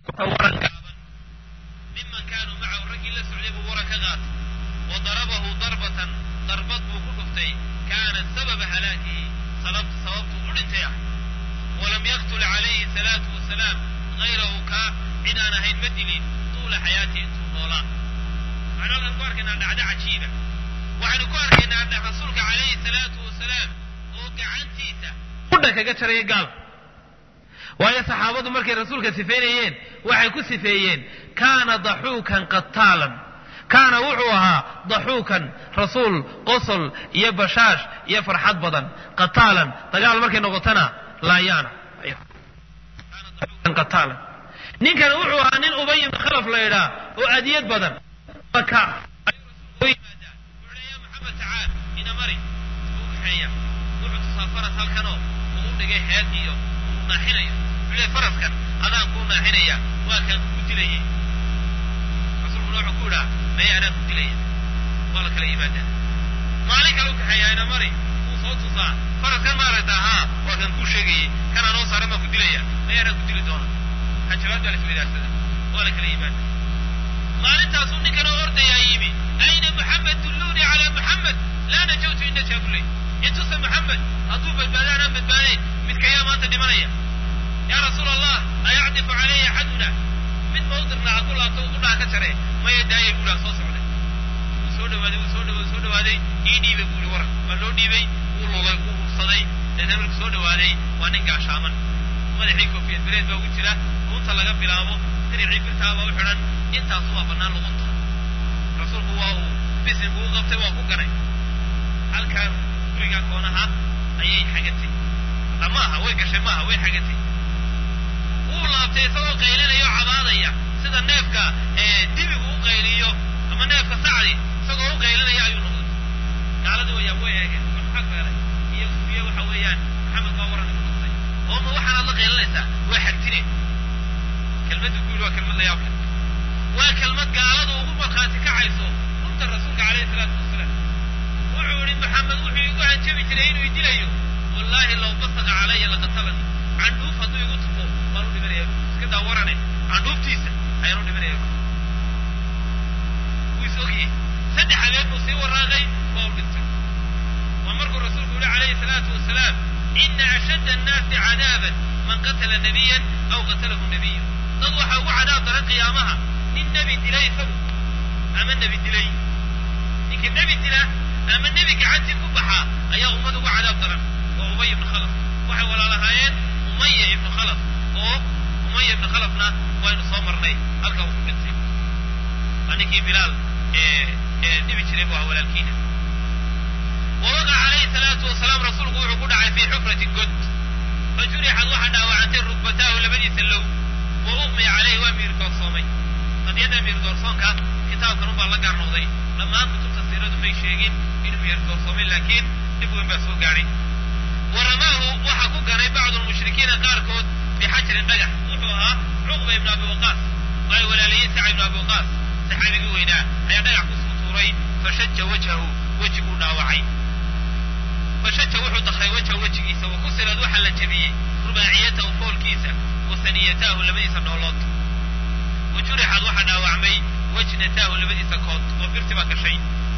waran gaaban miman kaanuu macahu raggii la socday buu waran ka qaatay wa darabahu darbatan darbad buu ku dhuftay kaanat sababa halaakihi sababtuu u dhintay ah walam yaqtul calayhi salaatu wasalaam hayrahu kaa cid aan ahayn ma dilin tuula xayaatihi intuu noolaa waxaynu halkan ku arkaynaa dhacdo cajiiba waxaynu ku arkaynaa rasuulka calayhi salaatu wasalaam oo gacantiisa udha kaga jaraya gaal waayo saxaabadu markay rasuulka sifeynayeen waxay ku sifeeyeen kaana daxuukan qataalan kaana wuxuu ahaa daxuukan rasuul qosol iyo bashaash iyo farxad badan qataalan dagaal markay noqotona laayaana qataalan ninkana wuxuu ahaa nin ubay ibn khalaf la idhaa oo adiyad badan maka maxamed tacaal ina mari u kaxeeya wuxuu tusaa faras halkanoo uu u dhigay heed iyo uu naaxinayo wuxuu leey faraskan adaan kuu naaxinaya waa kaan kugu dilayay rasuulkuna wuxuu ku idhaa maya anaa ku dilaya waa la kala yimaadaa maalin kale u kaxeeyaa ina mari wuu soo tusaa faraskan maaragtaa haa waa kaan kuu sheegayay kanaa noo saaran baa ku dilaya maya anaa ku dili doona hanjabaad baa la isweydaarsadaa waa la kala yimaadaa maalintaasuu ninkan oo ordayaa yimi ayna muxamed dulluunii calaa muxamed laa najawtu in najaa kuley intusa muxamed hadduu badbaado anaan badbaadayn midkayaa maanta dhimanaya yaa rasuul allah ayacdifu calaya axaduna mid ma u dirnaa hadduu laabto u dhaha ka jare maya daayay buuhaa soo socday wuu soo dhawaaday wuu soo dhawa soo dhawaaday ii dhiibay buuri waran waa loo dhiibay wuu lulay wuu hursaday deetna markuu soo dhawaaday waa nin gaashaaman madaxii koofiyad bireed baa ugu jira runta laga bilaabo diricii birtaabaa u xidhan intaasu waa bannaan luqunta rasuulku waa uu bisin buu qabtay waa ku ganay halkaan gurigaa koonaha ayay xagatay maaha way gashay maaha way xagatay wuu laabtay isagoo qaylinaya oo cabaadaya sida neefka dibigu u qayliyo ama neefka sacdi isagoo u qaylinaya ayuu noqday gaaladii wayaa way eegeen maxaa beelay iyo iyo waxa weeyaan maxamed baa waran igu dhuftay oo ma waxaanaad la qaylinaysaa waa xagtine kelmaddu ku yidhi waa kelmad la yaab leh waa kelmad gaaladu ugu markhaati kacayso runta rasuulka calayhi salaatu wasalaam wuxuu yihi maxamed wuxuu igu hanjabi jiray inuu idilayo wallaahi law basaqa calaya laqatalani candhuuf hadduu igu tufo waan u dhimanaya iska daa warane candhuuftiisa ayaan u dhimanaya wuu is ogyahay saddex habeen buu sii waraaqay waa u dhintay waa markuu rasuulku yihi calayhi salaatu wasalaam ina ashadda annaasi cadaaban man qatala nabiyan aw qatalahu nabiyu dad waxaa ugu cadaab daran qiyaamaha nin nebi dilay isagu ama nebi dilay ninka nebi dila ama nebi gacantii ku baxaa ayaa ummad ugu cadaab daran waa umay ibnu khalaf waxay walaalahaayeen umaya ibnu khalaf oo umaya ibnu khalafna waynu soo marnay halka uu ku dhintay waa ninkii bilaal ee dhibi jiray bu ah walaalkiina wawaqaca calayhi salaatu wasalaam rasuulku wuxuu ku dhacay fii xufratin god fajurixad waxaa dhaawacantay rukbataahu labadiisa low wa uqmiya calayhi waa miir doorsoomay qadiyada miir doorsoonka kitaabkan unbaa la gaar noqday dhammaan kutubta siiradu may sheegin inuu miir doorsoomay laakiin dhib weyn baa soo gaadhay wa ramaahu waxaa ku ganay bacdu lmushrikiina qaarkood bixajarin dhagax wuxuu ahaa cuqba ibnu abi waqaas ay walaalayeen saca ibnu abi waqaas saxaabigii weynaa ayaa dhagax kusoo tuuray fashaja wajhahu wejiguu dhaawacay fashaja wuxuu dakray wajha wejigiisa wa kusirad waxaa la jebiyey rubaaciyatahu foolkiisa wa saniyataahu labadiisa noolood wa jurixad waxaa dhaawacmay wajnataahu labadiisa kood oo birti baa gashay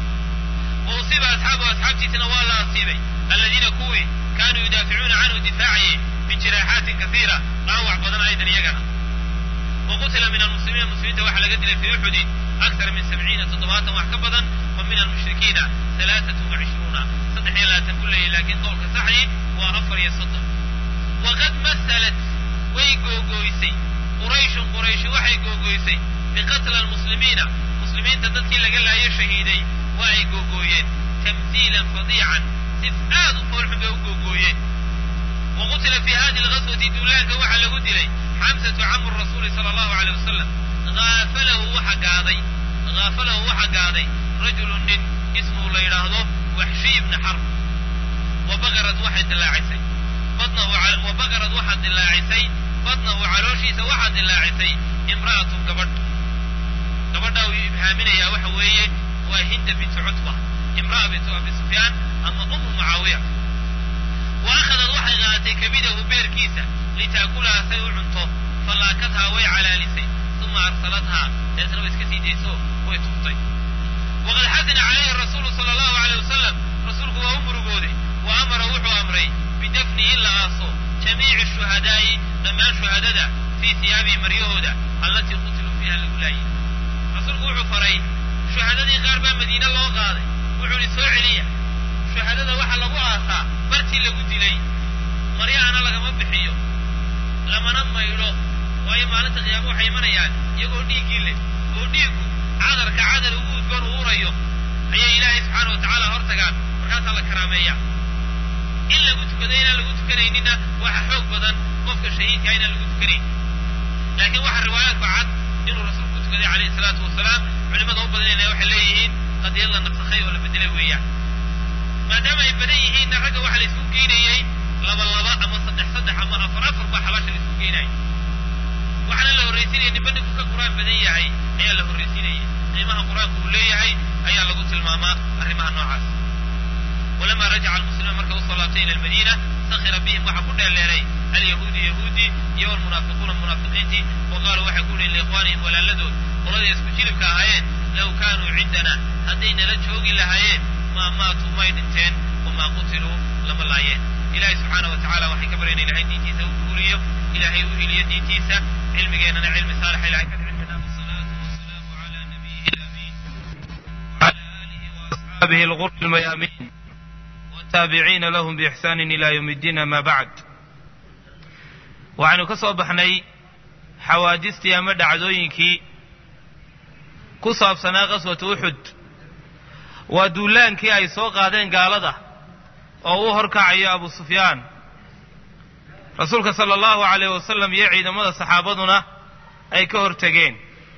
wa usiiba asxaabuhu asxaabtiisina waa la asiibay alladiina kuwii kaanuu yudaaficuuna canhu difaacayey bijiraaxaatin kasiira dhaawac badan aydan iyagana wa qutila min almuslimiina muslimiinta waxaa laga dilay fii uxudin akthara min sabciina toddobaatan wax ka badan wa min almushrikiina alaaatu wacishruuna saddex iyo labaatan ku leeyahy laakiin qowlka saxdii waa afar iyo soddon waqad masalat way googooysay qurayshun qurayshi waxay googooysay biqatla almuslimiina muslimiinta dadkii laga laayo shahiiday waa ay googooyeen tamhiilan fadiican si aad u foolxun bay u googooyeen wa qutila fii hadi lghaswati duulaanka waxaa lagu dilay xamsatu camu rasuuli sala allahu aleyh wasalam aafalahu waxa gaaday haafalahu waxa gaaday rajulu nin ismuu la yidhaahdo waxshiy ibni xarb wa bagarad waxay dilaacisay badnahu wa bagarad waxaa dilaacisay badnahu calooshiisa waxaa dilaacisay imra'atun gabadh gabadhaa uu ibhaaminayaa waxa weeye waa hinda bintu cutba imra'a bintu abi sufyaan ama umu mucaawiya wa akhadad waxay qaadatay kabidahu beerkiisa litaakulaha say u cunto fallaakadhaa way calaalisay uma arsalathaa deetna way iska sii dayso way tuftay waqad xasina calayhi rasuulu sala allahu aleyh wasalam rasuulku waa u murugooday wa amara wuxuu amray bidafni in la aaso jamiici shuhadaa'i dhammaan shuhadada fii hiyaabihi maryahooda allatii qutiluu fiiha lagu laayay rasuulku wuxuu faray shuhadadii qaar baa madiine loo qaaday wuxuu ihi soo celiya shuhadada waxa lagu aasaa bartii lagu dilay maryahana lagama bixiyo lamana maydho waayo maalinta qiyaamo waxay imanayaan iyagoo dhiiggii leh oo dhiiggu cadarka cadar ugu udgoon uurayo ayay ilaahay subxaana wa tacaala hor tagaan markaasaa la karaameeya in lagu tukado inaan lagu tukanayninna waxa xoog badan qofka shahiidka inaan lagu tukanayn laakiin waxaa riwaayaadku cad inuu rasuulku tukaday calayhi salaatu wasalaam culimada u badanayna waxay leeyihiin qadiyad la nafsakhay oo la bedelay weeyaan maadaama ay badan yihiinna ragga waxaa la isku geynayey laba laba ama saddex saddex ama afar afar baa xabaasha la isku geynaya waxaana la horraysiinaya ninba ninku ka qur-aan badan yahay ayaa la horraysiinaya qiimaha qur-aanku uu leeyahay ayaa lagu tilmaamaa arrimaha noocaas walamaa rajaca almuslimuun marka usoo laabtay ila almadiina sakhira bihim waxaa ku dheeleeray alyahuudi yahuudi iyo walmunaafiquuna munaafiqiintii wa qaaluu waxay ku dhihin liikhwaanihim walaaladood qoladay isku jilibka ahaayeen low kaanuu cindana hadday nala joogi lahaayeen maa maatuu may dhinteen wamaa qutiluu lama laayeen ilaahay subxaana wa tacala waxay ka baryana ilahay diintiisa u guuriyo ilaahay u hiliyo diintiisa cilmigeennana cilmi saalixa ilahay ka dhicina wasalaatu wasalaamu calaa nabiyihi lamiin wcala aalihi waasxaabihi algur lmayaamiin wataabiciina lahum biixsaanin ila yowm iddiin ama bacd waxaynu ka soo baxnay xawaadistii ama dhacdooyinkii ku saabsanaa qaswatu uxud waa duulaankii ay soo qaadeen gaalada oo u horkacayo abu sufyaan rasuulka sala allahu calayh wasalam iyo ciidamada saxaabaduna ay ka hortegeen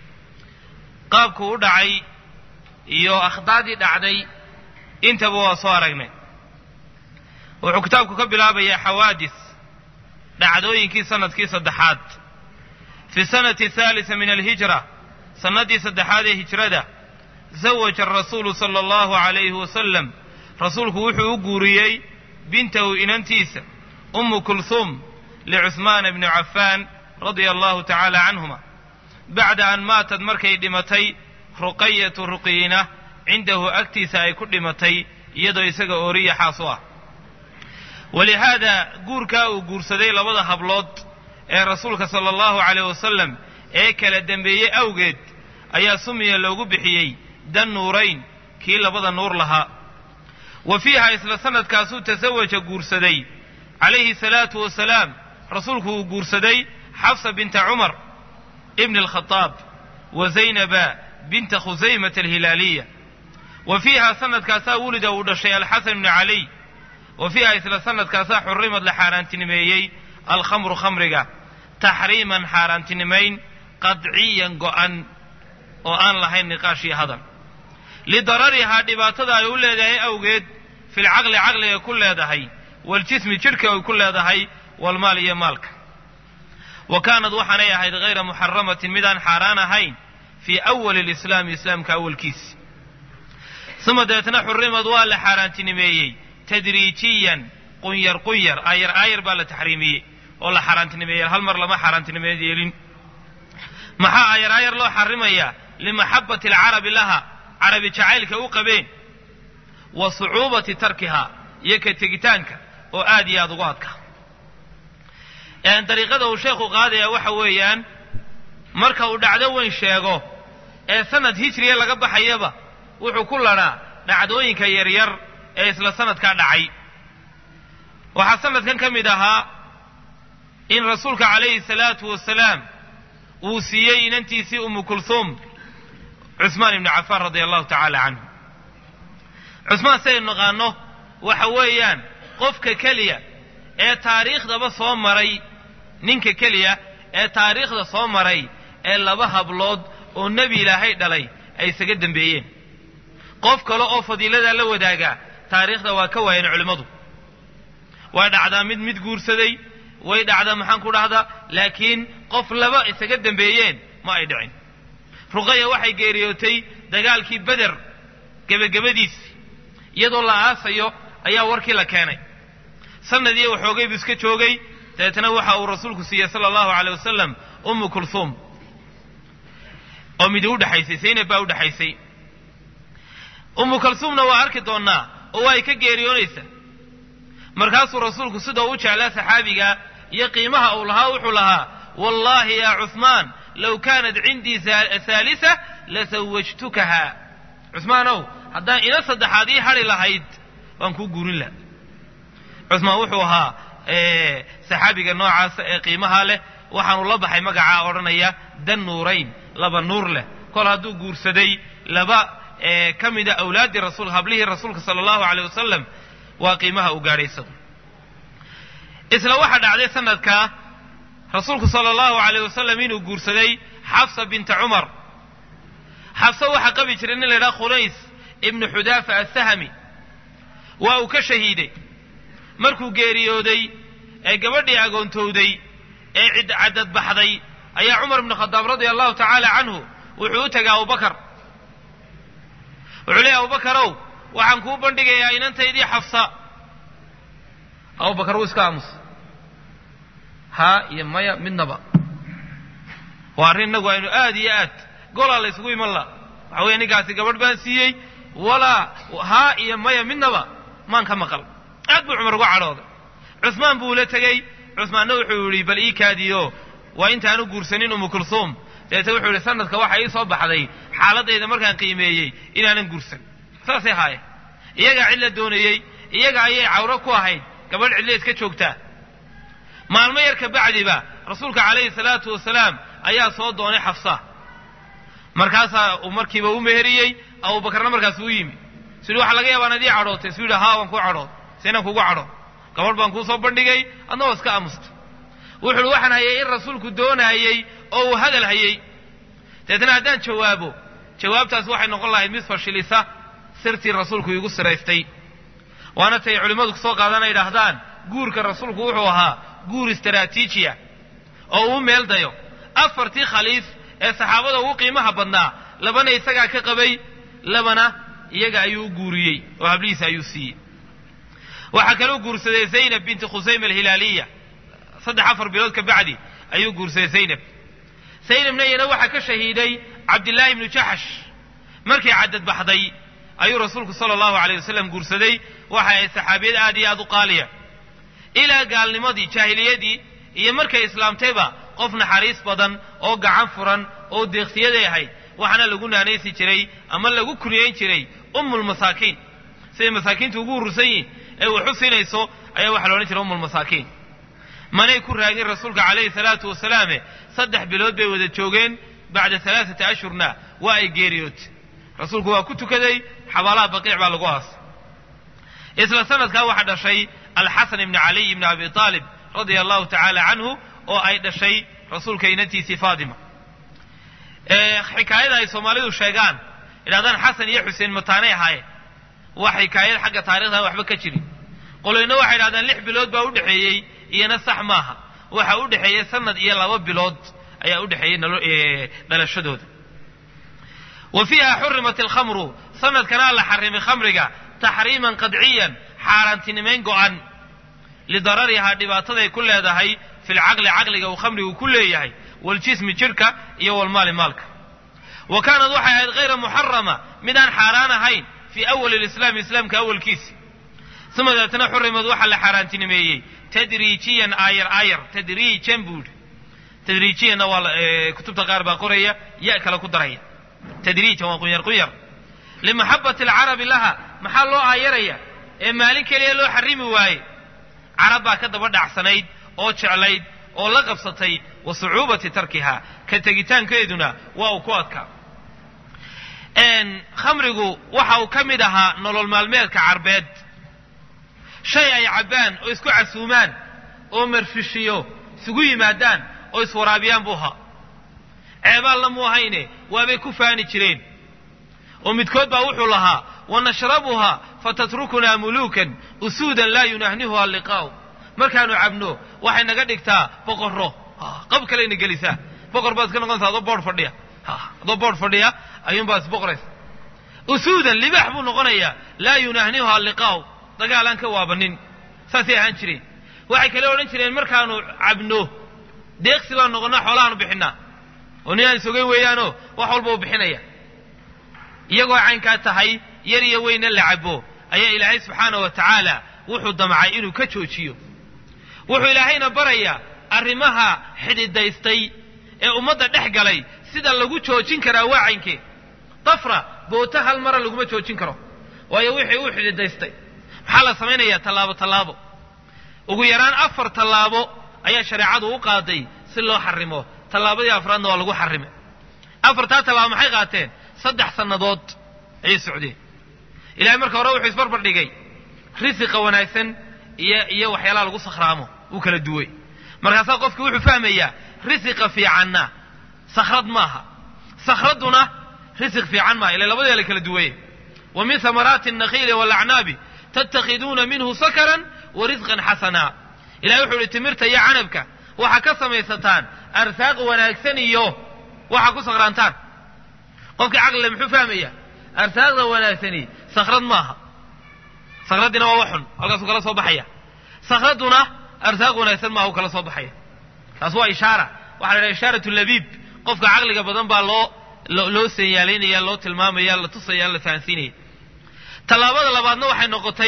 qaabku u dhacay iyo akhdaadii dhacday intaba waa soo aragnay wuxuu kitaabku ka bilaabayaa xawaadis dhacdooyinkii sanadkii saddexaad fi sanati haalisa min alhijra sannaddii saddexaad ee hijrada zawaja arasuulu sala allahu calayhi wasalam rasuulku wuxuu u guuriyey bintahu inantiisa ummu kulhuum licuhmaana bni cafaan radia allahu tacaala canhuma bacda an maatad markay dhimatay ruqayatu ruqiyina cindahu agtiisa ay ku dhimatay iyadoo isaga ooriya xaas u ah walihaada guurkaa uu guursaday labada hablood ee rasuulka sala allahu calayh wasalam ee kala dembeeyey awgeed ayaa sumiya loogu bixiyey dan nuurayn kii labada nuur lahaa wa fiiha isla sanadkaasuu tasawaja guursaday calayhi salaatu wasalaam rasuulku uu guursaday xafsa binta cumar ibni alkhadaab wa zaynaba binta khusaymata alhilaaliya wa fiiha sanadkaasaa wulida uu dhashay alxasan bni caliy wa fiiha isla sanadkaasaa xurrimad la xaaraantinimeeyey alkhamru khamriga taxriiman xaaraantinimayn qadciyan go'an oo aan lahayn niqaash iyo hadal lidararihaa dhibaatada ay u leedahay awgeed filcaqli caqliga ku leedahay waljismi jidhka ay ku leedahay walmaal iyo maalka wa kaanad waxaanay ahayd hayra muxaramatin midaan xaaraan ahayn fii awali lislaami islaamka awalkiisi uma deetna xurrimad waa la xaaraantinimeeyey tadriijiyan qunyar qunyar aayar aayar baa la taxriimiyey oo la xaaraantinimeeyey hal mar lama xaaraantinimeed yeelin maxaa aayar aayar loo xarimayaa limaxabati alcarabi laha carabi jacaylka u qabeen wa sucuubati tarkiha iyo ka tegitaanka oo aad iyo aada ugu adka dariiqada uu sheekhu qaadaya waxa weeyaan marka uu dhacdo weyn sheego ee sanad hijriya laga baxayaba wuxuu ku ladhaa dhacdooyinka yaryar ee isla sanadkaa dhacay waxaa sanadkan ka mid ahaa in rasuulka calayhi salaatu wasalaam uu siiyey inantiisii umu kulhuum cusmaan ibni cafaan radia allahu tacaala canhu cusmaan saynu naqaano waxa weeyaan qofka keliya ee taariikhdaba soo maray ninka keliya ee taariikhda soo maray ee laba hablood oo nebi ilaahay dhalay ay isaga dembeeyeen qof kale oo fadiiladaa la wadaagaa taariikhda waa ka waayeen culimmadu waa dhacdaa mid mid guursaday way dhacdaa maxaan ku dhahdaa laakiin qof laba isaga dembeeyeen ma ay dhicin ruqaya waxay geeriyootay dagaalkii beder gebagabadiisii iyadoo la aasayo ayaa warkii la keenay sanadii waxoogay buu iska joogay dabeetna waxa uu rasuulku siiyey sala allahu caleyh wasalam ummu kulhuum oo midi u dhexaysay zaynab baa u dhexaysay umu kalsuumna waa arki doonnaa oo waa ay ka geeriyoonaysaa markaasuu rasuulku sidoo u jeclaa saxaabiga iyo qiimaha uu lahaa wuxuu lahaa wallaahi yaa cuhmaan low kaanat cindii haalisa lasawajtukaha cuhmaanow haddaan ina saddexaad ii hadhi lahayd waan kuu guurin laha cuhmaan wuxuu ahaa saxaabiga noocaas ee qiimaha leh waxaanu la baxay magacaa odhanaya dan nuurayn laba nuur leh kol hadduu guursaday laba ka mida awlaaddii rasul hablihii rasuulka sala allahu aleyh wasalam waa qiimaha uu gaadhay isagu isla waxaa dhacday sanadkaa rasuulku sala allahu aleyh wasalam inuu guursaday xafsa binta cumar xafsa waxaa qabi jiray nin la ydhaha khulays ibnu xudaafa assahami waa uu ka shahiiday markuu geeriyooday ee gabadhii agoontowday ee cid caddadbaxday ayaa cumar ibnu khadaab radia allahu tacaala canhu wuxuu u tegay abubakar wuxuu leeyay abubakarow waxaan kuu bandhigayaa inantaydii xafsa abubakar wuu iska aamusa haa iyo maya midnaba waa arrin innagu aynu aad iyo aad golaa la isugu iman la waxa weeye ninkaasi gabadh baan siiyey walaa haa iyo maya midnaba maan ka maqal aad buu cumar uga cadhooday cusmaan buu la tegey cusmaanna wuxuu yidhi bal ii kaadiyo waa intaanu guursanin umu kulsuum dabeete wuxuu yidhi sanadka waxa ii soo baxday xaaladayda markaan qiimeeyey inaanan guursan saasay haayeen iyagaa cid la doonayey iyaga ayay cawro ku ahayd gabadh cidla iska joogtaa maalmo yar ka bacdiba rasuulka calayhi salaatu wasalaam ayaa soo doonay xafsa markaasaa uu markiiba u meheriyey abubakarna markaas u yimi sidii waxaa laga yaabaa nadii cadhootay suu yidhi haa waan kuu cadhood seenaan kugu cadho gabadh baan kuu soo bandhigay adna waa iska aamusta wuxu uhi waxaan hayay in rasuulku doonaayey oo uu hadal hayey deetna haddaan jawaabo jawaabtaas waxay noqon lahayd mid fashilisa sirtii rasuulku iigu siraystay waana tay culimmadu kusoo qaadana yidhaahdaan guurka rasuulku wuxuu ahaa guur istaraatiijiya oo uu meel dayo afartii khaliif ee saxaabada ugu qiimaha badnaa labana isagaa ka qabay labana iyaga ayuu u guuriyey oo hablihiisa ayuu siiyey waxaa kaluu guursaday zaynab binti khusayma alhilaaliya saddex afar bilood ka bacdi ayuu guursaday zaynab zaynabna iyana waxaa ka shahiiday cabdillaahi ibnu jaxash markay caddad baxday ayuu rasuulku sala allahu aleyh wasalam guursaday waxay ahayd saxaabiyad aad iyo aad u qaaliya ilaa gaalnimadii jaahiliyadii iyo markay islaamtayba qof naxariis badan oo gacan furan oo deeqsiyaday ahayd waxaana lagu naanaysi jiray ama lagu kuniyayn jiray ummulmasaakiin siday masaakiintu ugu urursan yihin ee wax u siinayso ayaa waxaa la odhan jiray ummulmasaakiin manay ku raagin rasuulka calayhi salaatu wasalaame saddex bilood bay wada joogeen bacda alaaata ashhurna waa ay geeriyootay rasuulku waa ku tukaday xabaalaha baqiic baa lagu aasay isla sanadkaa waxaa dhashay alxasan ibni caliy ibni abi aalib radia allahu tacaala canhu oo ay dhashay rasuulka inantiisii faatima xikaayada ay soomaalidu sheegaan idhahdaan xasan iyo xuseen mataanay ahaayeen waa xikaayad xagga taarikhdan waxba ka jirin qoloyna waxay idhahdaan lix bilood baa udhexeeyey iyona sax maaha waxa u dhexeeyey sanad iyo laba bilood ayaa u dhexeeyey dhalashadooda wa fiiha xurimat alkhamru sanadkana la xarimay khamriga taxriiman qadciyan xaaraantinimayn go'an lidararihaa dhibaataday ku leedahay fi lcaqli caqliga uu khamrigu ku leeyahay waljismi jirka iyo walmaali maalka wa kaanad waxay ahayd hayra muxarama midaan xaaraan ahayn fii awali lislaami islaamka awalkiisi uma deetna xurimad waxaa la xaaraantinimeeyey tadriijiyan aayar aayar tadriijan buu yidhi tadriijiyanna waa kutubta qaar baa qoraya ya kale ku daraya tadriijan waa qunyar qunyar limaxabati alcarabi laha maxaa loo aayaraya ee maalin keliya loo xarimi waaye carab baa ka daba dhacsanayd oo jeclayd oo la qabsatay wa sucuubati tarkiha ka tegitaankeeduna waa uu ku adkaa khamrigu waxa uu ka mid ahaa nolol maalmeedka carbeed shay ay cabbaan oo isku casuumaan oo marfishiyo isugu yimaadaan oo iswaraabiyaan buu ahaa ceebaalna mu ahayne waabay ku faani jireen oo midkood baa wuxuu lahaa wanashrabuha fatatrukunaa muluukan usuudan laa yunahnihuha liqaa'u markaanu cabno waxay naga dhigtaa boqorro qab kalayna gelisaa boqor baad iska noqonaysaa adoo boodh fadhiya adoo boodh fadhiya ayuunbaa isboqoraysa usuudan libaax buu noqonayaa laa yunahnihuha liqaa'u dagaalaan ka waabanin saasay ahaan jireen waxay kale odhan jireen markaanu cabno deeqsi baan noqonnaa xoolahaanu bixinnaa oo nin aan isogeyn weeyaanoo wax walba u bixinaya iyagoo caynkaa tahay yar iyo weyna la cabo ayaa ilaahay subxaana wa tacaala wuxuu damcay inuu ka joojiyo wuxuu ilaahayna barayaa arrimaha xididaystay ee ummadda dhex galay sida lagu joojin karaa waa caynkee dafra boota hal mara laguma joojin karo waayo wixii uu xididaystay maxaa la samaynayaa tallaabo tallaabo ugu yaraan afar tallaabo ayaa shareecadu u qaaday si loo xarimo tallaabadii afraadna waa lagu xarimay afartaa tallaabo maxay qaateen saddex sannadood ayay socdeen ilahay marka hore wuxuu isbarbar dhigay risiqa wanaagsan iyo iyo waxyaalaha lagu sakhraamo uu kala duway markaasaa qofki wuxuu fahmayaa risiqa fiicanna sakhrad maaha sakhradduna risiq fiican maaha ila labadee la kala duwaye wa min hamaraati الnakhiili wاlacnaabi tattakhiduuna minhu sakaran wa risqan xasana ilahay wuxuu ihi timirta iyo canabka waxaa ka samaysataan arsaaq wanaagsan iyo waxaa ku sakhraantaan qofkii caqlile muxuu fahmaya arsaaqda wanaagsani sakhrad maaha sakhraddiina waa waxun halkaasuu kala soo baxaya sakhradduna arsaaq wanaagsan maaha u kala soo baxaya taas waa ishaara waxaa la idhaha ishaarat labiib qofka caqliga badan baa loo loo seeyaalaynaya loo tilmaamaya la tusaya la fahansiinaya tallaabada labaadna waxay noqotay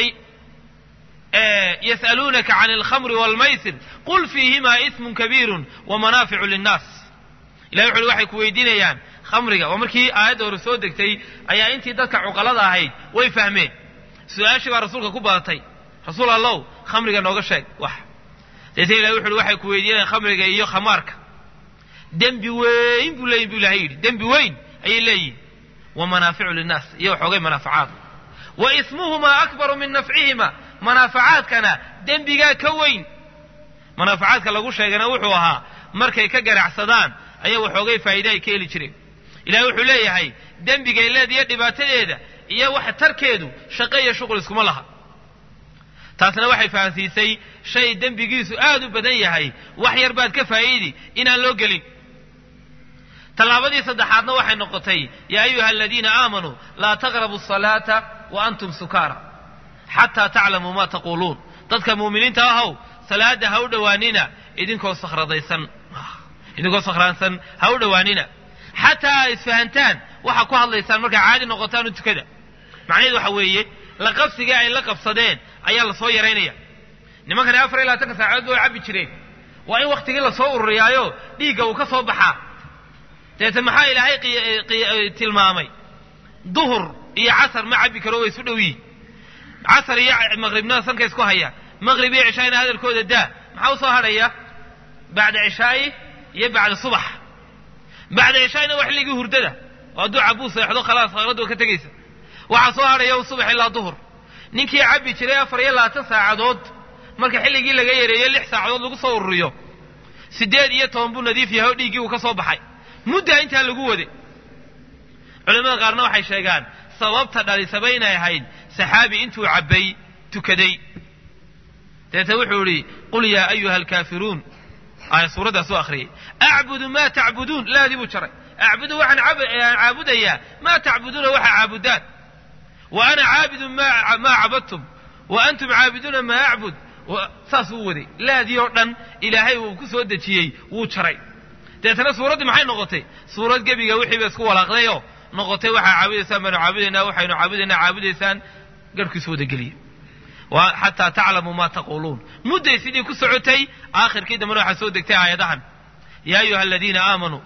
yas'aluunaka can alkhamri waalmaysir qul fiihimaa ismun kabiirun wa manaaficu linnaas ilahay wuxu uhi waxay ku weydiinayaan khamriga waa markii aayadda hore soo degtay ayaa intii dadka cuqalada ahayd way fahmeen su-aashii baa rasuulka ku badatay rasuul allow khamriga nooga sheeg wax deetna ilahay wuxu uhi waxay ku weydiinayaan khamriga iyo khamaarka dembi weyn buu leeyihin bu ilahay yidhi dembi weyn ayay leeyihin wa manaaficu linnaas iyo waxoogay manaafacaad wa ismuhumaa akbaru min nafcihima manaafacaadkana dembigaa ka weyn manaafacaadka lagu sheegana wuxuu ahaa markay ka ganacsadaan ayaa waxoogay faa'iide ay ka heli jireen ilahay wuxuu leeyahay dembigay leediyo dhibaatadeeda iyo wax tarkeedu shaqo iyo shuqul iskuma laha taasna waxay fahansiisay shay dembigiisu aad u badan yahay wax yar baad ka faa'iidi inaan loo gelin tallaabadii saddexaadna waxay noqotay yaa ayuha aladiina aamanuu laa taqrabu asalaata wa antum sukaara xataa taclamuu ma taquuluun dadka muuminiinta ahow salaadda ha u dhowaanina idinkoo sakhradaysan idinkoo sakhraansan ha u dhowaanina xataa a isfahantaan waxaa ku hadlaysaan markaa caadi noqotaan u tukada macnaheedu waxa weeye la qabsigii ay la qabsadeen ayaa lasoo yaraynaya nimankani afar iyo labaatanka saacadood ba way cabbi jireen waa in wakhtigii lasoo ururiyaayo dhiigga uu ka soo baxaa deete maxaa ilaahay tilmaamay duhur iyo casar ma cabbi karo way isu dhow yihin casar iyo maqribna sanka isku haya maqrib iyo cishaayna hadalkooda daa maxaa usoo hadhaya bacda cishaa'i iyo bacda subax bacda cishaa'ina waa xilligii hurdada oo hadduu cabuu seexdo khalaas khaqraddu ka tegaysa waxaa soo hadhaya subax ilaa duhur ninkii cabbi jiray afar iyo labaatan saacadood marka xilligii laga yareeyo lix saacadood lagu soo ururiyo siddeed iyo toban buu nadiif yahay oo dhiiggii uu ka soo baxay muddaa intaa lagu waday culamada qaarna waxay sheegaan sababta dhalisaba inay ahayd saxaabi intuu cabbay tukaday deete wuxuu idhi qul yaa ayuha alkaafiruun aaya suuraddaas u akhriyay acbudu maa tacbuduun laadii buu jaray acbudu waxaan caabudayaa maa tacbuduuna waxaa caabudaan wa ana caabidun maa cabadtum wa antum caabiduuna maa acbud saas uu waday laadii oo dhan ilaahay uu ku soo dejiyey wuu jaray deetana suuraddii maxay noqotay suurad gebiga wixii ba isku walaaqdayoo noqotay waxaa caabudaysaan baanu caabudaynaa waxaynu caabudaynaa caabudaysaan garhkiisu wada geliye xataa taclamuu maa taquuluun mudday sidii ku socotay aakhirkii dambena waxaa soo degtay aayadahan yaa ayuha aladiina aamanuu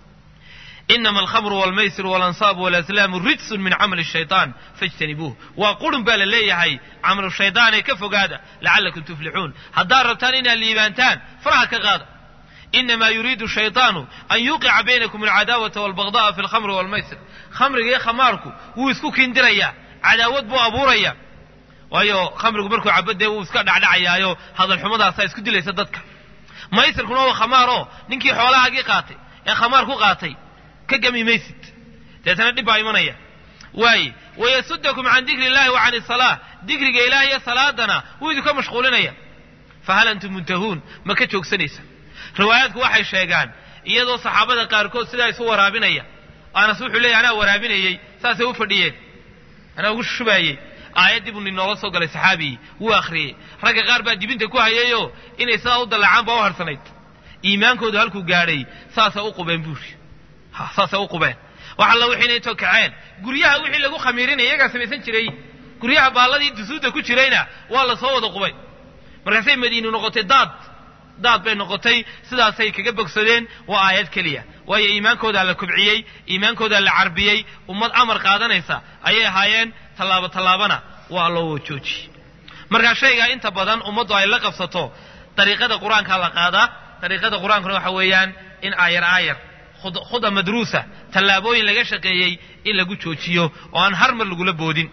inama alkhamru walmaysiru walansaab walaslaamu rijsun min camali shaytaan fajtanibuuh waa qurun baa la leeyahay camalu shaydaanee ka fogaada lacallakum tuflixuun haddaad rabtaan inaad liibaantaan faraha ka qaada inama yuriidu shayطaanu an yuqica baynakum alcadaawata walbagda'a fi alkhamri walmaysir khamriga iyo khamaarku wuu isku kindirayaa cadaawad buu abuuraya waayo khamrigu markuu cabadee wuu iska dhacdhacayaayo hadalxumadaasaa isku dilaysa dadka maysirkuna waa khamaaroo ninkii xoolahaagii qaatay ee khamaar ku qaatay ka gami maysid deetana dhib baa imanaya waaye wayasudakum can dikri illahi wa can isalaa dikriga ilaah iyo salaadana wuu idinka mashquulinaya fahal antum muntahuun ma ka joogsanaysa riwaayaadku waxay sheegaan iyadoo saxaabada qaarkood sidaa isu waraabinaya anas wuxuu leeyahy anaa waraabinayey saasay u fadhiyeen anaa ugu shubaayey aayaddii buu ninooga soo galay saxaabigii wuu akhriyey ragga qaar baa dibinta ku hayayoo inay sidaa u dallacaan baa u harsanayd iimaankoodu halkuu gaadhay saasa u qubeen buuri saasay u qubeen wax alla wixiina intoo kaceen guryaha wixii lagu khamiirinaya iyagaa samaysan jiray guryaha baalladii dusuudda ku jirayna waa la soo wada qubay markaasay madiinu noqotay daad daad bay noqotay sidaasay kaga bogsadeen waa aayad keliya waayo iimaankoodaa la kobciyey iimaankoodaa la carbiyey ummad amar qaadanaysa ayay ahaayeen tallaabo tallaabana waa loo joojiyey markaa shaygaa inta badan ummaddu ay la qabsato dariiqada qur-aankaa la qaadaa dariiqada qur-aankuna waxa weeyaan in aayar aayar khuda madruusa tallaabooyin laga shaqeeyey in lagu joojiyo oo aan har mar lagula boodin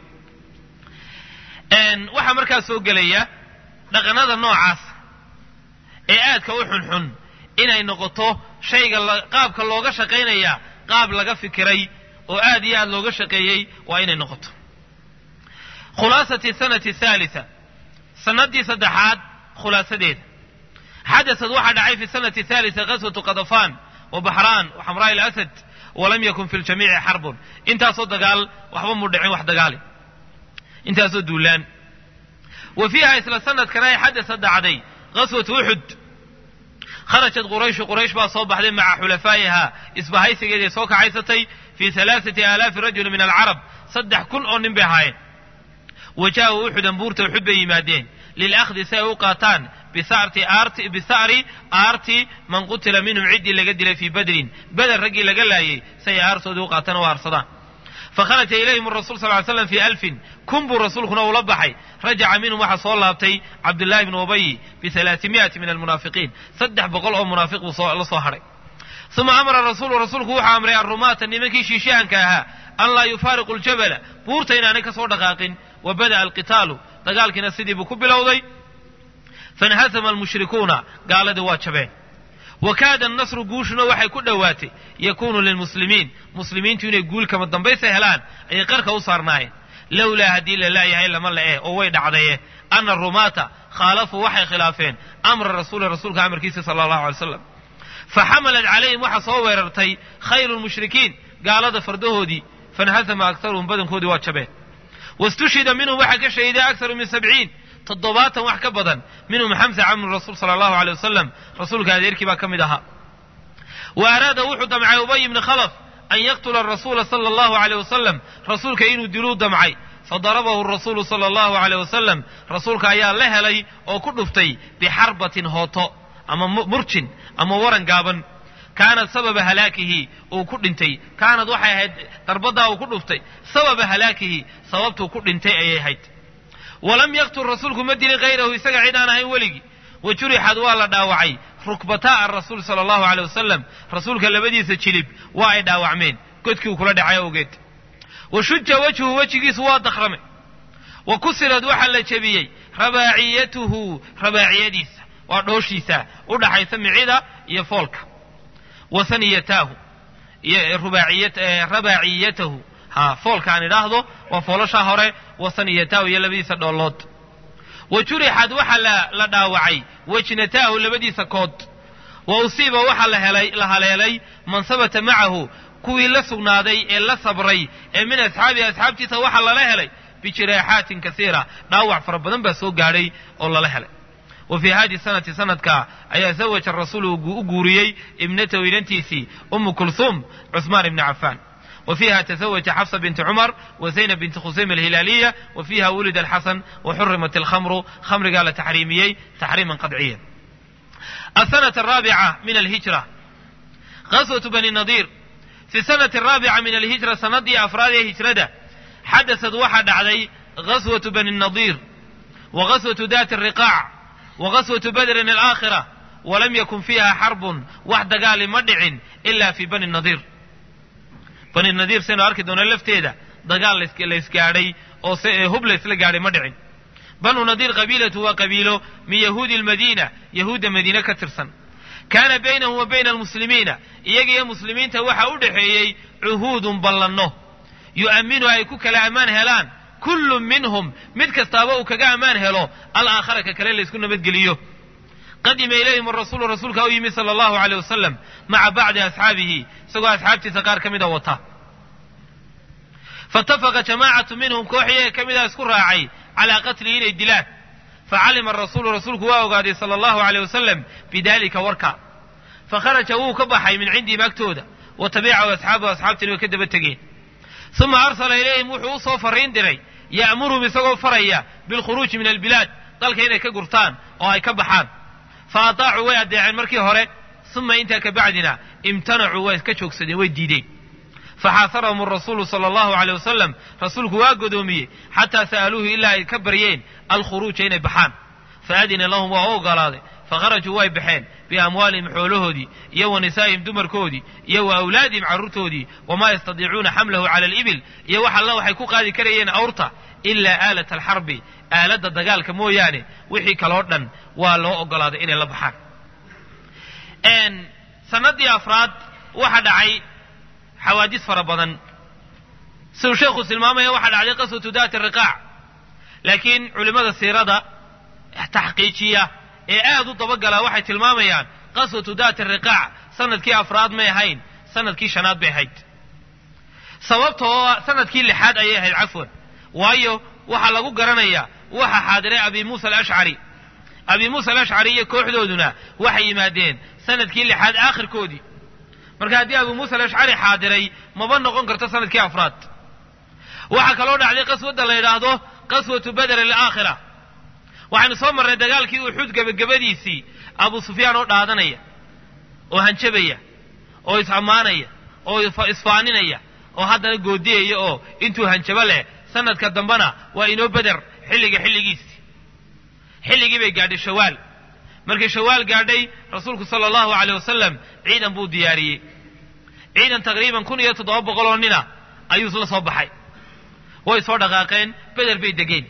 waxaa markaa soo gelaya dhaqanada noocaas ee aadka u xunxun inay noqoto shayga qaabka looga shaqaynaya qaab laga fikiray oo aad iyo aad looga shaqeeyey waa inay noqoto khulaasati sanati thalitha sanadii saddexaad khulaasadeeda xadasad waxaa dhacay fi sanati thalitha qaswatu qadafaan wa baxraan wa xamraa ilasad walam yakun fi ljamiici xarbun intaasoo dagaal waxba mu dhicin wax dagaali intaasoo duulaan wa fiiha isla sanadkana ay xadasad dhacday qaswatu uxud kharajat qurayshu quraysh baa soo baxday maca xulafaa'iha isbahaysigeeday soo kacaysatay fii halaaثati aalaafi rajuli min alcarab saddex kun oo nin bay ahaayeen wajaa'u uxudan buurta uxud bay yimaadeen lilakhdi si ay u qaataan bisa'ri aarti man qutila minhum ciddii laga dilay fii badrin beder raggii laga laayay si ay aartoodii u qaataan oo aarsadaan fakharaja ilayhim rasul sal ly slam fii alfin kun buu rasuulkuna ula baxay rajaca minhum waxaa soo laabtay cabdullaahi bnu ubayi bialaatimiati min almunaafiqiin saddex boqol oo munaafiq buu la soo hadhay uma amara rasuulu rasuulku wuxuu amray arrumaata nimankii shiishahanka ahaa an laa yufaariqu ljabala buurta inaanay ka soo dhaqaaqin wa bada'a alqitaalu dagaalkiina sidii buu ku bilowday fainhasama almushrikuuna gaaladii waa jabeen wa kaada annasru guushuna waxay ku dhowaatay yakuunu lilmuslimiin muslimiintu inay guul kama dambaysa helaan ayay qarka u saarnaayeen lowlaa haddii la laayahay lama le'e oo way dhacdaye ana rumaata khaalafuu waxay khilaafeen amra rasuuli rasuulka amarkiisa sala allahu alay slam faxamalat calayhim waxaa soo weerartay khayru lmushrikiin gaalada fardahoodii fainhasama aktaruhum badankoodii waa jabeen wastushhida minhum waxaa ka shahiday aktaru min sabciin toddobaatan wax ka badan minhum xamsa camru rasuul sala allahu aleyh wasalam rasuulka adeerkii baa ka mid ahaa wa araada wuxuu damcay ubay ibni khalaf an yaqtula rasuula sala allahu aleyh wasalam rasuulka inuu diluu damcay fadarabahu rasuulu sala allahu aleyh wasalam rasuulka ayaa la helay oo ku dhuftay bixarbatin hooto ama murjin ama waran gaaban kaanad sababa halaakihi uu ku dhintay kaanad waxay ahayd darbadaa uu ku dhuftay sababa halaakihi sababtuu ku dhintay ayay ahayd walam yaqtul rasuulku ma dilin hayrahu isaga cid aan ahayn weligii wa jurixad waa la dhaawacay rukbataa arasuul sala allahu aleyh wasalam rasuulka labadiisa jilib waa ay dhaawacmeen godkii uu kula dhacay awgeed wa shuja wejhu wejigiisu waa dakramay wa kusirad waxaa la jebiyey rabaaciyatuhu rabaaciyadiisa waa dhooshiisa u dhaxaysa micida iyo foolka wa saniyataahu rabaaciyatahu ha foolka aan idhaahdo waa foolashaa hore wa saniyataahu iyo labadiisa dhoolood wa jurixad waxaa la dhaawacay wejnataahu labadiisa kood wa usiiba waxaa la haleelay man sabata macahu kuwii la sugnaaday ee la sabray ee min asxaabihi asxaabtiisa waxaa lala helay bijiraaxaatin kasiira dhaawac fara badan baa soo gaadhay oo lala helay wa fii hadi sanati sanadka ayaa zawaja rasuulu u guuriyey ibnatahu inantiisii umu kulhuum cuثmaan ibni cafaan wa fiiha tazawaja xafsa binti cumar wa zaynab binti khusaym alhilaaliya wa fiiha wulida alxasan wa xurimat alkhamru khamrigaa la taxriimiyey taxriiman qadciya asanat araabica min alhijra qaswatu bani nadiir fi sanati araabica min alhijra sanadii afraad ee hijrada xadasad waxaa dhacday gaswatu bani nadiir wa gaswatu dati riqaac wa gaswatu badrin alaakhira walam yakun fiiha xarbun wax dagaali ma dhicin ila fi bani nadiir bani nadiir saynu arki doona lafteeda dagaal laysgaadhay oo hub laysla gaadhay ma dhicin banu nadiir qabiilatu waa qabiilo min yahuudi almadiina yahuudda madiine ka tirsan kaana baynahum wa bayna almuslimiina iyaga iyo muslimiinta waxaa u dhexeeyey cuhuudun ballanno yu'aminu ay ku kala ammaan helaan kullu minhum mid kastaaba uu kaga ammaan helo alaakhara ka kale laysku nabadgeliyo qadima ilayhim arasuulu rasuulka u yimid sala allahu aleyh wasalam maca bacdi asxaabihi isagoo asxaabtiisa qaar ka mida wata faitafaqa jamaacatu minhum koox iyaga ka mida isku raacay calaa qatlihi inay dilaan facalima arasuulu rasuulku waa ogaaday sala allahu aleyh wasalam bidalika warka fakharaja wuu ka baxay min cindihim agtooda wa tabicahu asxaabuhu asxaabtiina way ka daba tegeen uma arsala ilayhim wuxuu u soo farriin diray ya'muruhum isagoo faraya bilkhuruuji min albilaad dalka inay ka gurtaan oo ay ka baxaan fa ataacuu way addeeceen markii hore uma intaa ka bacdina imtanacuu way ka joogsadeen way diideen faxaasarahum arasuulu sala allahu aleyh wasalam rasuulku waa godoomiyey xataa sa'aluuhu ilaa ay ka baryeen alkhuruuja inay baxaan faadina lahum waa u ogolaaday fakharajuu way baxeen biamwaalihim xoolahoodii iyo wa nisaa'ihim dumarkoodii iyo wa awlaadihim carruurtoodii wamaa yastadiicuuna xamlahu cala alibil iyo wax alla waxay ku qaadi karayeen awrta ilaa aalata alxarbi aaladda dagaalka mooyaane wixii kaloo dhan waa loo ogolaaday inay la baxaan sanadii afraad waxa dhacay xawaadis fara badan siduu sheekhu tilmaamaya waxaa dhacday qaswatu daati riqaac laakiin culimmada siirada taxqiijiya ee aad u dabagalaa waxay tilmaamayaan qaswatu daati riqaac sanadkii afraad may ahayn sanadkii shanaad bay ahayd sababta oo sanadkii lixaad ayay ahayd cafwan waayo waxaa lagu garanayaa waxa xaadiray abi muusa alashcari abi muusa alashcari iyo kooxdooduna waxay yimaadeen sanadkii lixaad aakhirkoodii marka haddii abu muusa alashcari xaadiray maba noqon karto sanadkii afraad waxaa kaloo dhacday qaswadda la yidhaahdo qaswatu beder alaakhira waxaynu soo marnay dagaalkii uxud gebagabadiisii abu sufyaan oo dhaadanaya oo hanjabaya oo is-ammaanaya oo isfaaninaya oo haddana goodiyaya oo intuu hanjabo leh sanadka dambena waa inoo beder xilliga xilligiisii xilligii bay gaadhay shawaal markay shawaal gaadhay rasuulku sala allahu aleyh wasalam ciidan buu diyaariyey ciidan taqriiban kun iyo toddoba boqoloo nina ayuu la soo baxay way soo dhaqaaqeen beder bay degeen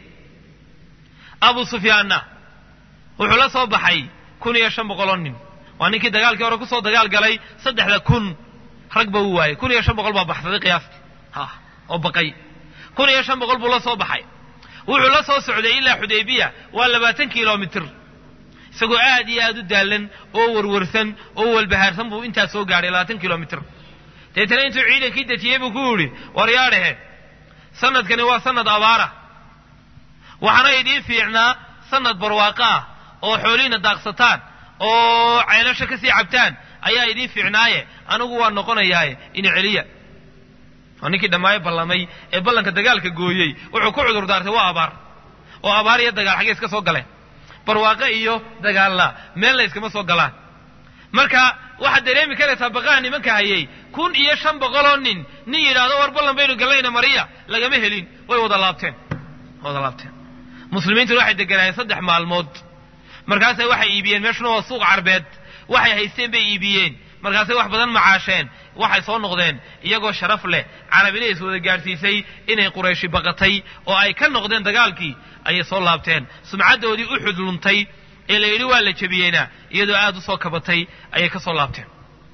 abu sufyaanna wuxuu la soo baxay kun iyo shan boqoloo nin waa ninkii dagaalkii hore kusoo dagaal galay saddexda kun rag ba u waayey kun iyo shan boqol baa baxsaday qiyaastii ha oo baqay kun iyo shan boqol buu la soo baxay wuxuu la soo socday ilaa xudaybiya waa labaatan kilomitir isagoo aad iyo aad u daalan oo warwarsan oo walbahaarsan buu intaa soo gaadhay labaatan kilomitir deetana intuu ciidankii dejiyey buu ku yidhi waryaadhehe sanadkani waa sanad abaara waxaana idiin fiicnaa sanad barwaaqo ah oo xoolihiina daaqsataan oo ceelasha ka sii cabtaan ayaa idiin fiicnaaye anigu waa noqonayaaye ina celiya waa ninkii dhammaayo ballamay ee ballanka dagaalka gooyey wuxuu ku cudur daartay waa abaar oo abaar iyo dagaal xaggee iska soo galeen barwaaqo iyo dagaalla meel la yskama soo galaan marka waxaad dareemi karaysaa baqaha nimanka hayay kun iyo shan boqoloo nin nin yidhaahdo war ballan baynu gallayna mariya lagama helin way wada laabteen wada laabteen muslimiintuna waxay deganaayeen saddex maalmood markaasay waxay iibiyeen meeshuna waa suuq carbeed waxay haysteen bay iibiyeen markaasay wax badan macaasheen waxay soo noqdeen iyagoo sharaf leh carabina is wada gaadhsiisay inay qurayshi baqatay oo ay ka noqdeen dagaalkii ayay soo laabteen sumcaddoodii u xudluntay ee la yidhi waa la jebiyeyna iyadoo aad u soo kabatay ayay ka soo laabteen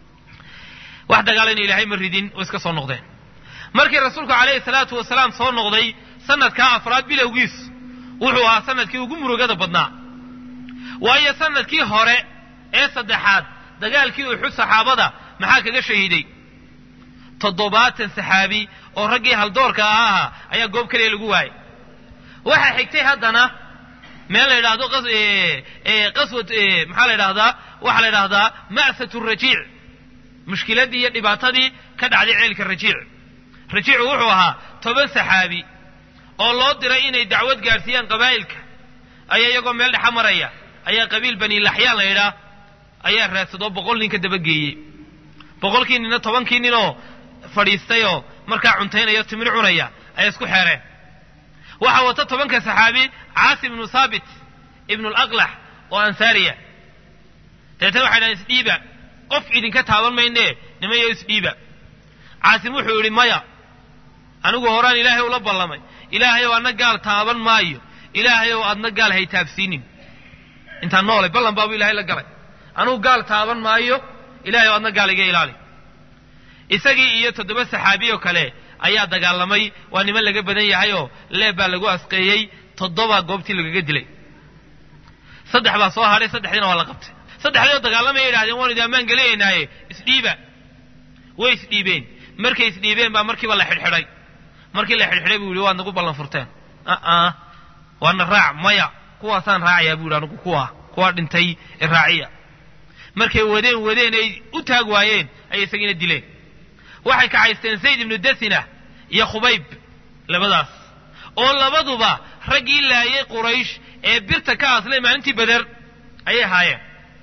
wax dagaalana ilaahay ma ridin oo iska soo noqdeen markii rasuulku calayhi salaatu wasalaam soo noqday sanadkaa afraad bilowgiis wuxuu ahaa sanadkii ugu murugada badnaa waayo sanadkii hore ee saddexaad dagaalkii uxud saxaabada maxaa kaga shahiiday toddobaatan saxaabi oo raggii haldoorka ahaa ayaa goob keliya lagu waayay waxaa xigtay haddana meel la yidhaahdo qaswad maxaa la yidhahdaa waxaa la yidhahdaa ma'sat rajiic mushkiladdii iyo dhibaatadii ka dhacday ceelka rajiic rajiicu wuxuu ahaa toban saxaabi oo loo diray inay dacwad gaadhsiiyaan qabaa'ilka ayaa iyagoo meel dhexa maraya ayaa qabiil bani laxyaan la yidhaah ayaa raadsadoo boqol nin ka dabageeyey boqolkii ninna tobankii ninoo fadhiistayoo markaa cuntaynaya timir cunaya ayay isku xeereen waxaa wata tobanka saxaabi caasim ibnu saabit ibnu laqlax oo ansaariya dabeetana waxay dhahan isdhiiba qof idinka taaban maynee nimayo isdhiiba caasim wuxuu yidhi maya anigu horaan ilaahay ula ballamay ilaahayow adna gaal taaban maayo ilaahayow adna gaal hay taabsiinin intaan noolay ballan baabu ilahay la galay anugu gaal taaban maayo ilahayow adna gaal iga ilaali isagii iyo toddoba saxaabiyo kale ayaa dagaalamay waa niman laga badan yahayoo leeb baa lagu asqeeyey toddoba goobtii lagaga dilay saddex baa soo hadhay saddexdiina waa la qabtay saddexdiioo dagaalamaya yidhahdeen waanu idi ammaan gelinaynaaye isdhiiba way isdhiibeen markay isdhiibeen baa markiiba la xidhxidhay markii la xidhxidhay buu yidhi waad nagu ballan furteen aa waana raac maya kuwaasaan raacayaa buu yidhi anigu kuwa kuwaa dhintay ee raaciya markay wadeen wadeen ay u taag waayeen ayay isagiina dileen waxay kacaysteen zayd ibnu dasina iyo khubayb labadaas oo labaduba raggii laayay quraysh ee birta ka aslay maalintii beder ayay ahaayeen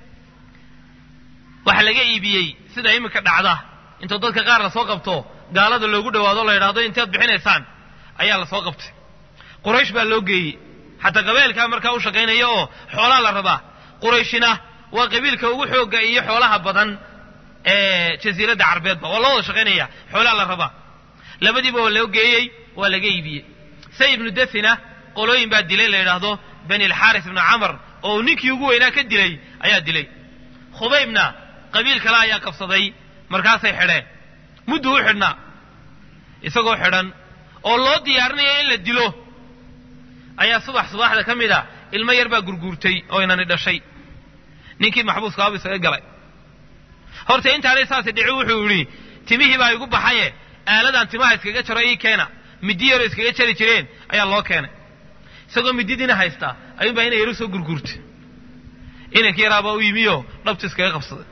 waxaa laga iibiyey sida iminka dhacda intoo dadka qaar lasoo qabto gaalada loogu dhawaado la yidhahdo inteed bixinaysaan ayaa lasoo qabtay quraysh baa loo geeyey xataa qabeelkaa markaa u shaqaynaya oo xoolaa la rabaa qurayshina waa qabiilka ugu xooga iyo xoolaha badan ee jasiiradda carbeedba waa loo wada shaqaynaya xoolaa la rabaa labadiiba waa loo geeyey waa laga iibiyey say ibnu dasina qolooyin baa dilay la yidhaahdo bani alxaaris ibnu camar oo ninkii ugu weynaa ka dilay ayaa dilay khubaybna qabiil kale ayaa qabsaday markaasay xidheen mudduu u xidhnaa isagoo xidhan oo loo diyaarinaya in la dilo ayaa subax subaxda ka mid a ilmo yar baa gurguurtay oo inani dhashay ninkii maxbuuska abu isaga galay horta intaanay saasi dhici wuxuu yidhi timihii baa igu baxaye aaladaan timaha iskaga jaro ii keena middi yaroo iskaga jari jireen ayaa loo keenay isagoo mididiina haystaa ayuunbaa ina yaru soo gurguurtay inankii yaraabaa u yimiyo dhabtu iskaga qabsaday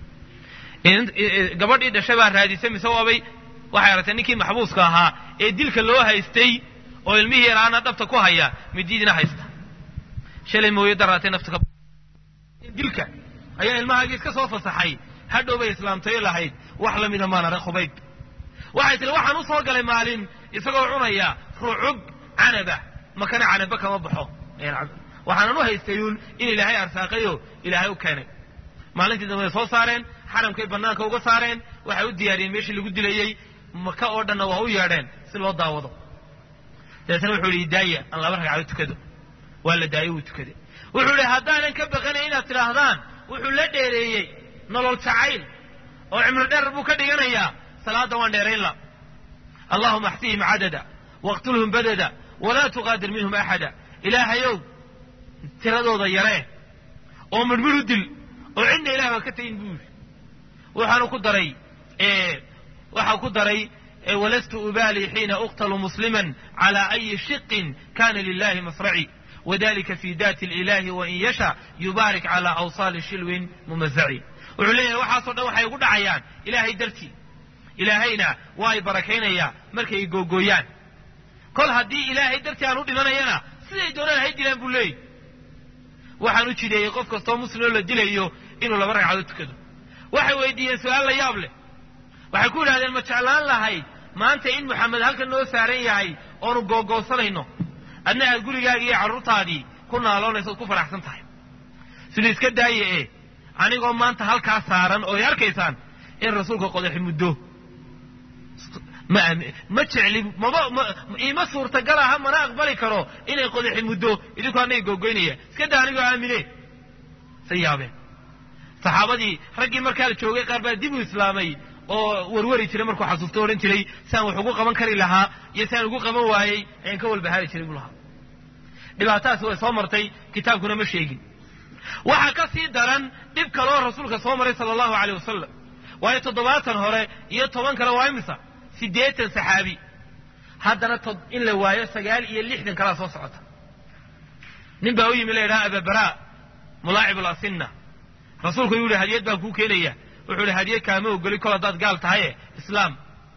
gabadhii dhashay baa raadisay mise waabay waxay aragtay ninkii maxbuuska ahaa ee dilka loo haystay oo ilmihii yaraana dhabta ku haya mididiina haysta shalay mooye daraatay nafta ka dilka ayaa ilmahaagii iska soo fasaxay hadhow bay islaamtayo lahayd wax la mida maan arag khubayb waxay tihi waxaan u soo galay maalin isagoo cunaya rucub canaba makana canaba kama baxo waxaanan u haystayuun in ilaahay arsaaqayo ilaahay u keenay maalintii dambe way soo saareen xaramkay bannaanka uga saareen waxay u diyaariyeen meeshii lagu dilayey maka oo dhanna waa u yeedheen si loo daawado dabeetna wuxuu yihi daaya aan laba ragcado tukado waa la daayo wuu tukaday wuxuu yihi haddaanan ka baqanay inaad tidhaahdaan wuxuu la dheereeyey nolol jacayl oo cimri dheer buu ka dhiganayaa salaadda waan dheerayn la allahuma axtihim cadada waqtulhum badada walaa tuqaadir minhum axada ilaahayow tiradooda yaree oo midhmidh u dil oo cidna ilaah baa ka tegin buu yidhi waxaanu ku daray waxaa ku daray walastu ubaali xiina uqtalu musliman cala ayi shiqin kana lilahi masraci wadalika fi daati lilahi wain yasha yubaarik cala awsaali shilwin mumazaci wuxuu leeyahay waxaasoo dhan waxay ugu dhacayaan ilaahay dartii ilaahayna waa ay barakaynayaa markay googooyaan kol haddii ilaahay dartii aan u dhimanayana siday doonaan hay dilaan buu leeyahy waxaan u jideeyey qof kastoo muslimoo la dilayo inuu laba ragcadood tukado waxay weydiiyeen su-aal la yaab leh waxay ku yidhahdeen ma jeclaan lahayd maanta in moxamed halkan noo saaran yahay oonu googoosanayno adna aad gurigaaga iyo carruurtaadii ku naaloonayso ood ku faraxsan tahay sida iska daaye ee anigoo maanta halkaa saaran oo ay arkaysaan in rasuulka qodaxi muddo ma ma jecli maba iima suurtagal aha mana aqbali karo inay qodaxi muddo idinku annaga googoynaya iska daa anigoo aamine say yaabeen saxaabadii raggii markaa la joogay qaar baa dib u islaamay oo warwari jiray markuu xasuusto odhan jiray siaan wax ugu qaban kari lahaa iyo siaan ugu qaban waayey ayaan ka walbahaari jiray buu lahaa dhibaatadaasi way soo martay kitaabkuna ma sheegin waxaa ka sii daran dhib kaloo rasuulka soo maray sala allahu aleyh wasalam waayo toddobaatan hore iyo toban kale waa imisa siddeetan saxaabi haddana in la waayo sagaal iyo lixdan kalaa soo socota nin baa u yimi la yidhaha ababara mulaacib alasinna rasuulku yuu yihi hadiyad baan kuu keenaya wuxuu ihi hadiyad kaama ogoli kol haddaad gaal tahaye islaam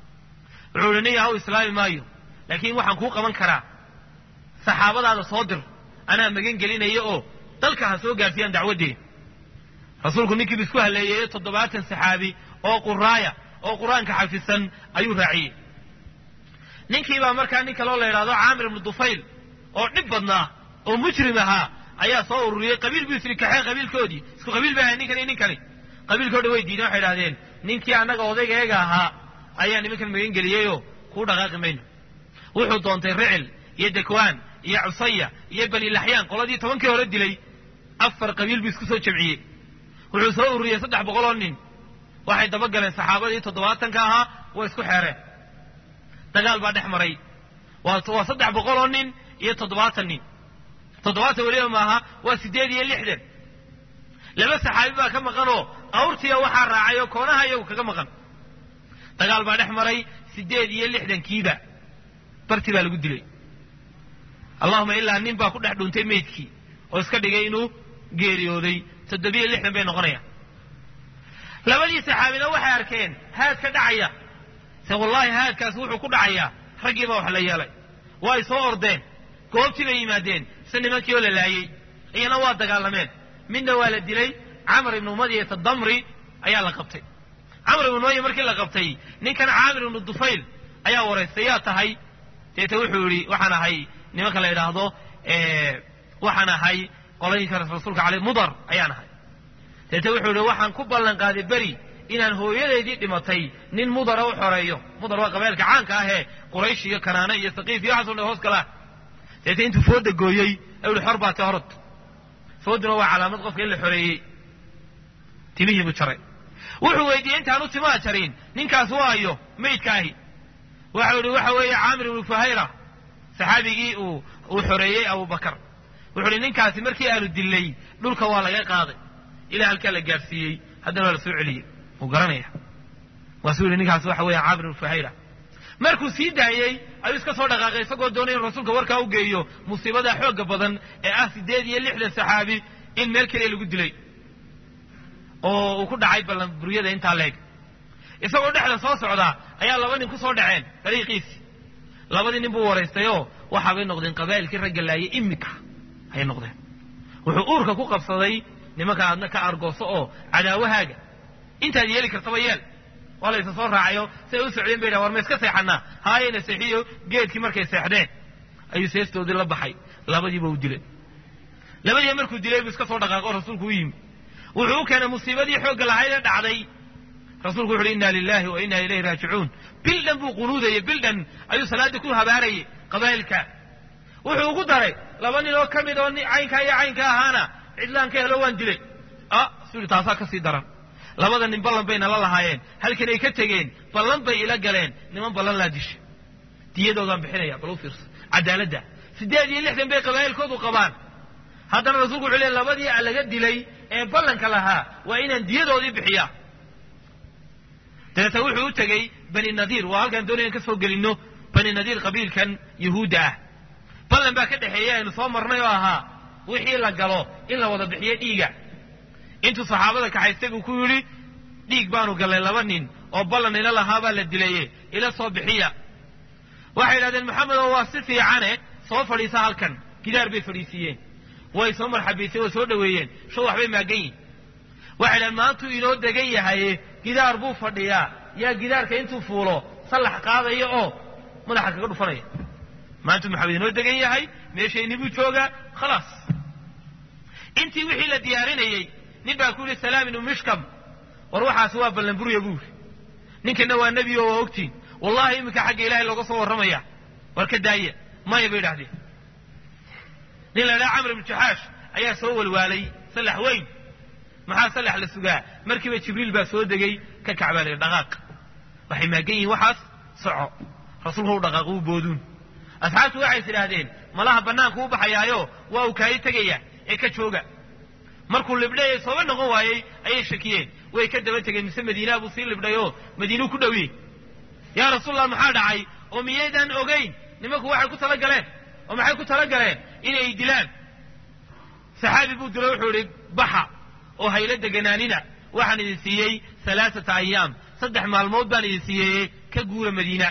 wuxuu ihi nin yahaw islaami maayo laakiin waxaan kuu qaban karaa saxaabadaada soo dir anaa magan gelinaya oo dalka ha soo gaarsiiyaan dacwaddee rasuulku ninkiiba isku halleeyeeyo toddobaatan saxaabi oo quraaya oo qur-aanka xafisan ayuu raaciyey ninkiibaa markaa nin kaloo la yidhahdo caamir ibnu dufayl oo dhib badnaa oo mujrim ahaa ayaa soo ururiyey qabiil buu isri kaxeen qabiilkoodii isku qabiil bay ahay ninkan iyo ninkani qabiilkao dhan way diideen waxay idhahdeen ninkii annaga odaygaeega ahaa ayaa nimankan magan geliyeyoo kuu dhaqaaqi mayno wuxuu doontay ricil iyo dakwaan iyo cusaya iyo bani laxyaan qoladii tobankii hore dilay afar qabiil buu isku soo jamciyey wuxuu soo ururiyey saddex boqol oo nin waxay dabagaleen saxaabadii toddobaatanka ahaa way isku xeereen dagaal baa dhex maray waa saddex boqol oo nin iyo toddobaatan nin toddobaatan weliba maaha waa siddeed iyo lixdan laba saxaabi baa ka maqanoo awrtiya waxaa raacay oo koonaha iyagu kaga maqan dagaal baa dhex maray siddeed iyo lixdankiiba barti baa lagu dilay allahuma ilaa nin baa ku dhex dhuuntay meydkii oo iska dhigay inuu geeriyooday toddobiyo lixdan bay noqonayaan labadii saxaabina waxay arkeen haadka dhacaya te wallaahi haadkaas wuxuu ku dhacayaa raggii baa wax la yeelay waa ay soo ordeen goobtii bay yimaadeen se nimankii oo la laayey iyana waa dagaalameen midna waa la dilay camar ibnu umadiyata damri ayaa la qabtay camar ibnu umadiya markii la qabtay ninkan caamir ibnu dufayl ayaa waraystay yaa tahay deete wuxuu yidhi waxaan ahay nimanka la yidhaahdo waxaan ahay qolooyinka rasuulka ale mudar ayaan ahay deete wuxuu yidhi waxaan ku ballan qaaday beri inaan hooyadeydii dhimatay nin mudara u xoreeyo mudar waa qabeelka caanka ahee quraysh iyo kanaane iyo saqiif iyo waxaasoo dhan hoos kala deete intuu fooda gooyey ayuu yihi xor baa te horod fooduna waa calaamad qofka in la xoreeyey timihii buu jaray wuxuu weydiiyey intaanu timaha jarin ninkaas waayo maydka ahi waxau yihi waxa weeye caamir ibnu fuhayra saxaabigii uu uu xoreeyey abubakar wuxuu ihi ninkaasi markii aanu dilnay dhulka waa laga qaaday ilaa halkaa la gaadhsiiyey haddana waa la soo celiyey wuu garanaya waasuu yihi ninkaas waxa weeye caamir ibnu fuhayra markuu sii daayey ayuu iska soo dhaqaaqay isagoo doonay inu rasuulka warkaa u geeyo musiibada xoogga badan ee ah siddeed iyo lixdan saxaabi in meel keliya lagu dilay oo uu ku dhacay ballanburyada intaa leeg isagoo dhexda soo socdaa ayaa laba nin ku soo dhaceen dariiqiisii labadii nin buu waraystayoo waxaabay noqdeen qabaa'ilkii ragga laayay iminka ayay noqdeen wuxuu uurka ku qabsaday nimanka aadna ka argooso oo cadaawahaaga intaad yeeli kartaba yeel waa la isa soo raacayo si ay u socdeen bay dhahan war ma iska seexanaa haayayna seexiyo geedkii markay seexdeen ayuu seestoodii la baxay labadiiba u dilay labadiiba markuu dilay buu iska soo dhaqaaqo rasuulku u yimi wuxuu u keenay musiibadii xoogga lahayd ee dhacday rasuulku wuxu uhi inna lilahi wa inna ilayhi raajicuun bil dhan buu qunuudayey bil dhan ayuu salaaddii ku habaarayay qabaa'ilka wuxuu ugu daray laba nin oo ka mid oo caynkaa iyo caynka ahaana cidlaan ka helo waan dilay ah suu yihi taasaa ka sii daran labada nin ballan bayna la lahaayeen halkan ay ka tegeen ballan bay ila galeen niman ballan laa disha diyadoodaan bixinaya bal u fiirso cadaaladda siddeed iyo lixdan bay qabaa'ilkoodu qabaan haddana rasuulku wuxuu leey labadii laga dilay ee ballanka lahaa waa inaan diyadoodii bixiyaa dabeeta wuxuu u tegey bani nadiir waa halkaan doonaya in ka soo gelinno bani nadiir qabiilkan yahuudda ah ballan baa ka dhexeeya aynu soo marnay oo ahaa wixii la galo in la wada bixiyo dhiiga intuu saxaabada kaxaystay buu ku yidhi dhiig baanu gallay laba nin oo ballan ila lahaabaa la dilaye ila soo bixiya waxay yidhahdeen maxamedo waa si fiicane soo fadhiisa halkan gidaar bay fadhiisiiyeen way soo marxabiiseen way soo dhoweeyeen sho waxbay maagan yihin waxay dhahen maantuu inoo degan yahaye gidaar buu fadhiyaa yaa gidaarka intuu fuulo sallax qaadaya oo madaxa kaga dhufanaya maantuu maxamed inoo degan yahay meeshayni buu joogaa khalaas intii wixii la diyaarinayey nin baa ku yidhi salaam inu mishkam war waxaasi waa ballanburya buu yidhi ninkana waa nebi oo waa ogtiin wallahi iminka xagga ilahay looga soo warramaya war ka daaya maya bay idhahdeen nin la idhaha camr ibnu jaxaash ayaa soo walwaalay sallax weyn maxaa sallax la sugaa markiiba jibriil baa soo degay ka kacbaa la dhaqaaq waxay maagan yihiin waxaas soco rasuulku u dhaqaaq uu booduun asxaabtu waxay is idhaahdeen malaha bannaanku u baxayaayo waa uu kaayi tegaya ee ka jooga markuu libdhay sooba noqon waayey ayay shakiyeen way ka daba tegeen mise madiinaa buu sii libdhayoo madiinuu ku dhowiyey yaa rasuulallah maxaa dhacay oo miyaydaan ogayn nimanku waxay ku tala galeen oo maxay ku tala galeen inay dilaan saxaabi buu dilo wuxuu idhi baxa oo hayla deganaanina waxaan idin siiyey alaaata ayaam saddex maalmood baan idin siiyey ka guura madiina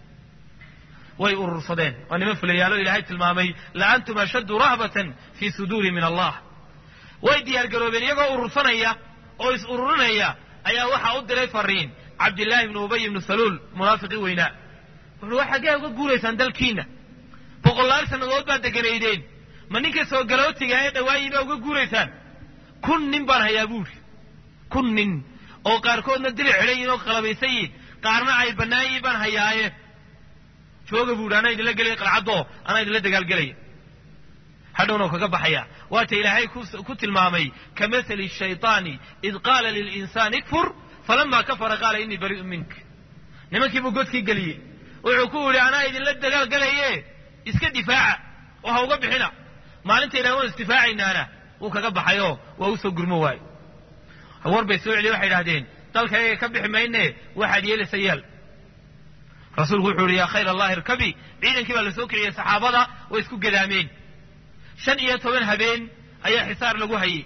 way urursadeen waa niman fulayaalo ilaahay tilmaamay la antum ashaddu rahbatan fii suduuri min allah way diyaargaroobeen iyagoo urursanaya oo is ururinaya ayaa waxaa u diray fariin cabdillaahi ibnu ubay ibnu saluul munaafiqii weynaa wuxuu wa xaggee uga guuraysaan dalkiina boqolaal sannadood baad deganaydeen ma ninka soo galootiga ee dhawaayi baa uga guuraysaan kun nin baan hayaa buuri kun nin oo qaarkoodna dili xidhan yihin oo qalabaysan yihin qaarna ay bannaan yihin baan hayaaye jooga buuhi anaa idinla gelaya qalcadoo anaa idinla dagaalgelaya hadhowna kaga baxaya waata ilaahay ku tilmaamay ka mathali shayطaani id qaala lilinsaani ikfur falama kafara qaala inii bari'un mink nimankii buu godkii geliyey wuxuu ku yidhi anaa idinla dagaalgelaye iska difaaca oo ha uga bixina maalinta ilahay waan isdifaacaynaana wuu kaga baxayoo waa u soo gurmo waayo war bay soo celiye waxay idhahdeen dalka ayaga ka bixi mayne waxaad yeelaysa yeel rasuulku wuxuu yihi yaa khayr allahi irkabi ciidankii baa la soo kiciyey saxaabada way isku gadaameen shan iyo toban habeen ayaa xisaar lagu hayey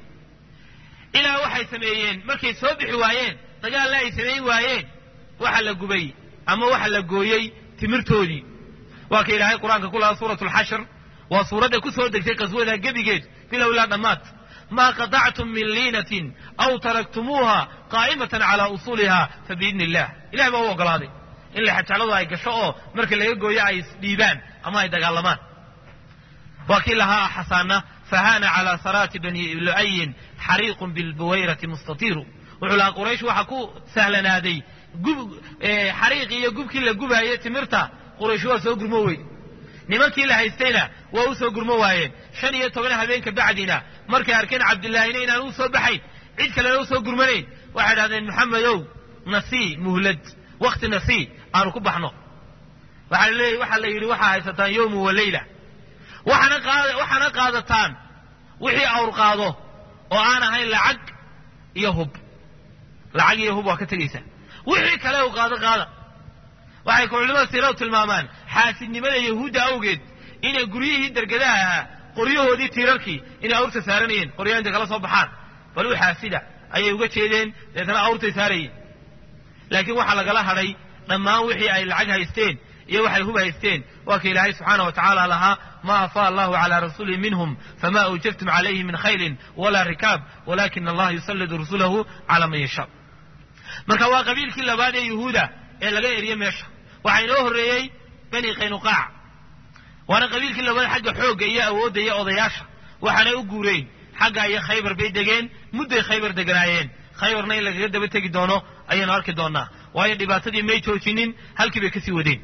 ilaa waxay sameeyeen markay soo bixi waayeen dagaalna ay samayn waayeen waxaa la gubay ama waxa la gooyey timirtoodii waa ka ilaahay qur-aanka ku lahaa suuratu alxashr waa suuradda ku soo degtay qaswada gebigeed bilow ilaa dhammaad maa qatactum min liinatin aw taraktumuuha qaa'imatan calaa usuuliha fa biidni illah ilahay baa u ogolaaday in lexajecladu ay gasho oo marka laga gooyo ay isdhiibaan ama ay dagaalamaan waa kii lahaa xasaana fahaana calaa saraati bani lu'ayin xariiqun bilbuwayrati mustatiiru wuxuu lahaa quraysh waxaa ku sahlanaaday xariiqii iyo gubkii la gubaayey timirta quraysh waa soo gurmo weyd nimankii la haystayna waa u soo gurmo waayeen shan iyo toban habeenka bacdina markay arkeen cabdillaahina inaan u soo baxayn cid kalena u soo gurmanayn waxay dhahdeen maxamedow nasii muhlad wakti nasii aanu ku baxno waxaa la yidhi waxaa haysataan yowmu wa leyla waxaana qaadataan wixii awr qaado oo aan ahayn lacag iyo hub lacag iyo hub waa ka tegaysaa wixii kale u qaado qaada waxay ku culimada siiradu tilmaamaan xaasidnimada yahuudda awgeed inay guryihii dergadaha ahaa qoryahoodii tiirarkii inay awrta saaranayeen qoryaha intay kala soo baxaan bal u xaasida ayay uga jeedeen deetana awrtay saarayeen laakiin waxaa lagala hadhay dhammaan wixii ay lacag haysteen iyo waxay hub haysteen waa ka ilaahay subxaana wa tacaala lahaa ma afaa allahu calaa rasuuli minhum fama awjabtum calayhi min khayrin walaa rikaab walakina allaha yusallidu rasulahu calaa man yashaa marka waa qabiilkii labaad ee yuhuuda ee laga eriye meesha waxaa inoo horreeyey bani qaynuqaac waana qabiilkii labaad xagga xoogga iyo awoodda iyo odayaasha waxaanay u guureen xagga iyo khaybar bay degeen mudday khaybar deganaayeen khaybarna in lagaga daba tegi doono ayaynu arki doonaa waayo dhibaatadii may joojinin halkii bay kasii wadeen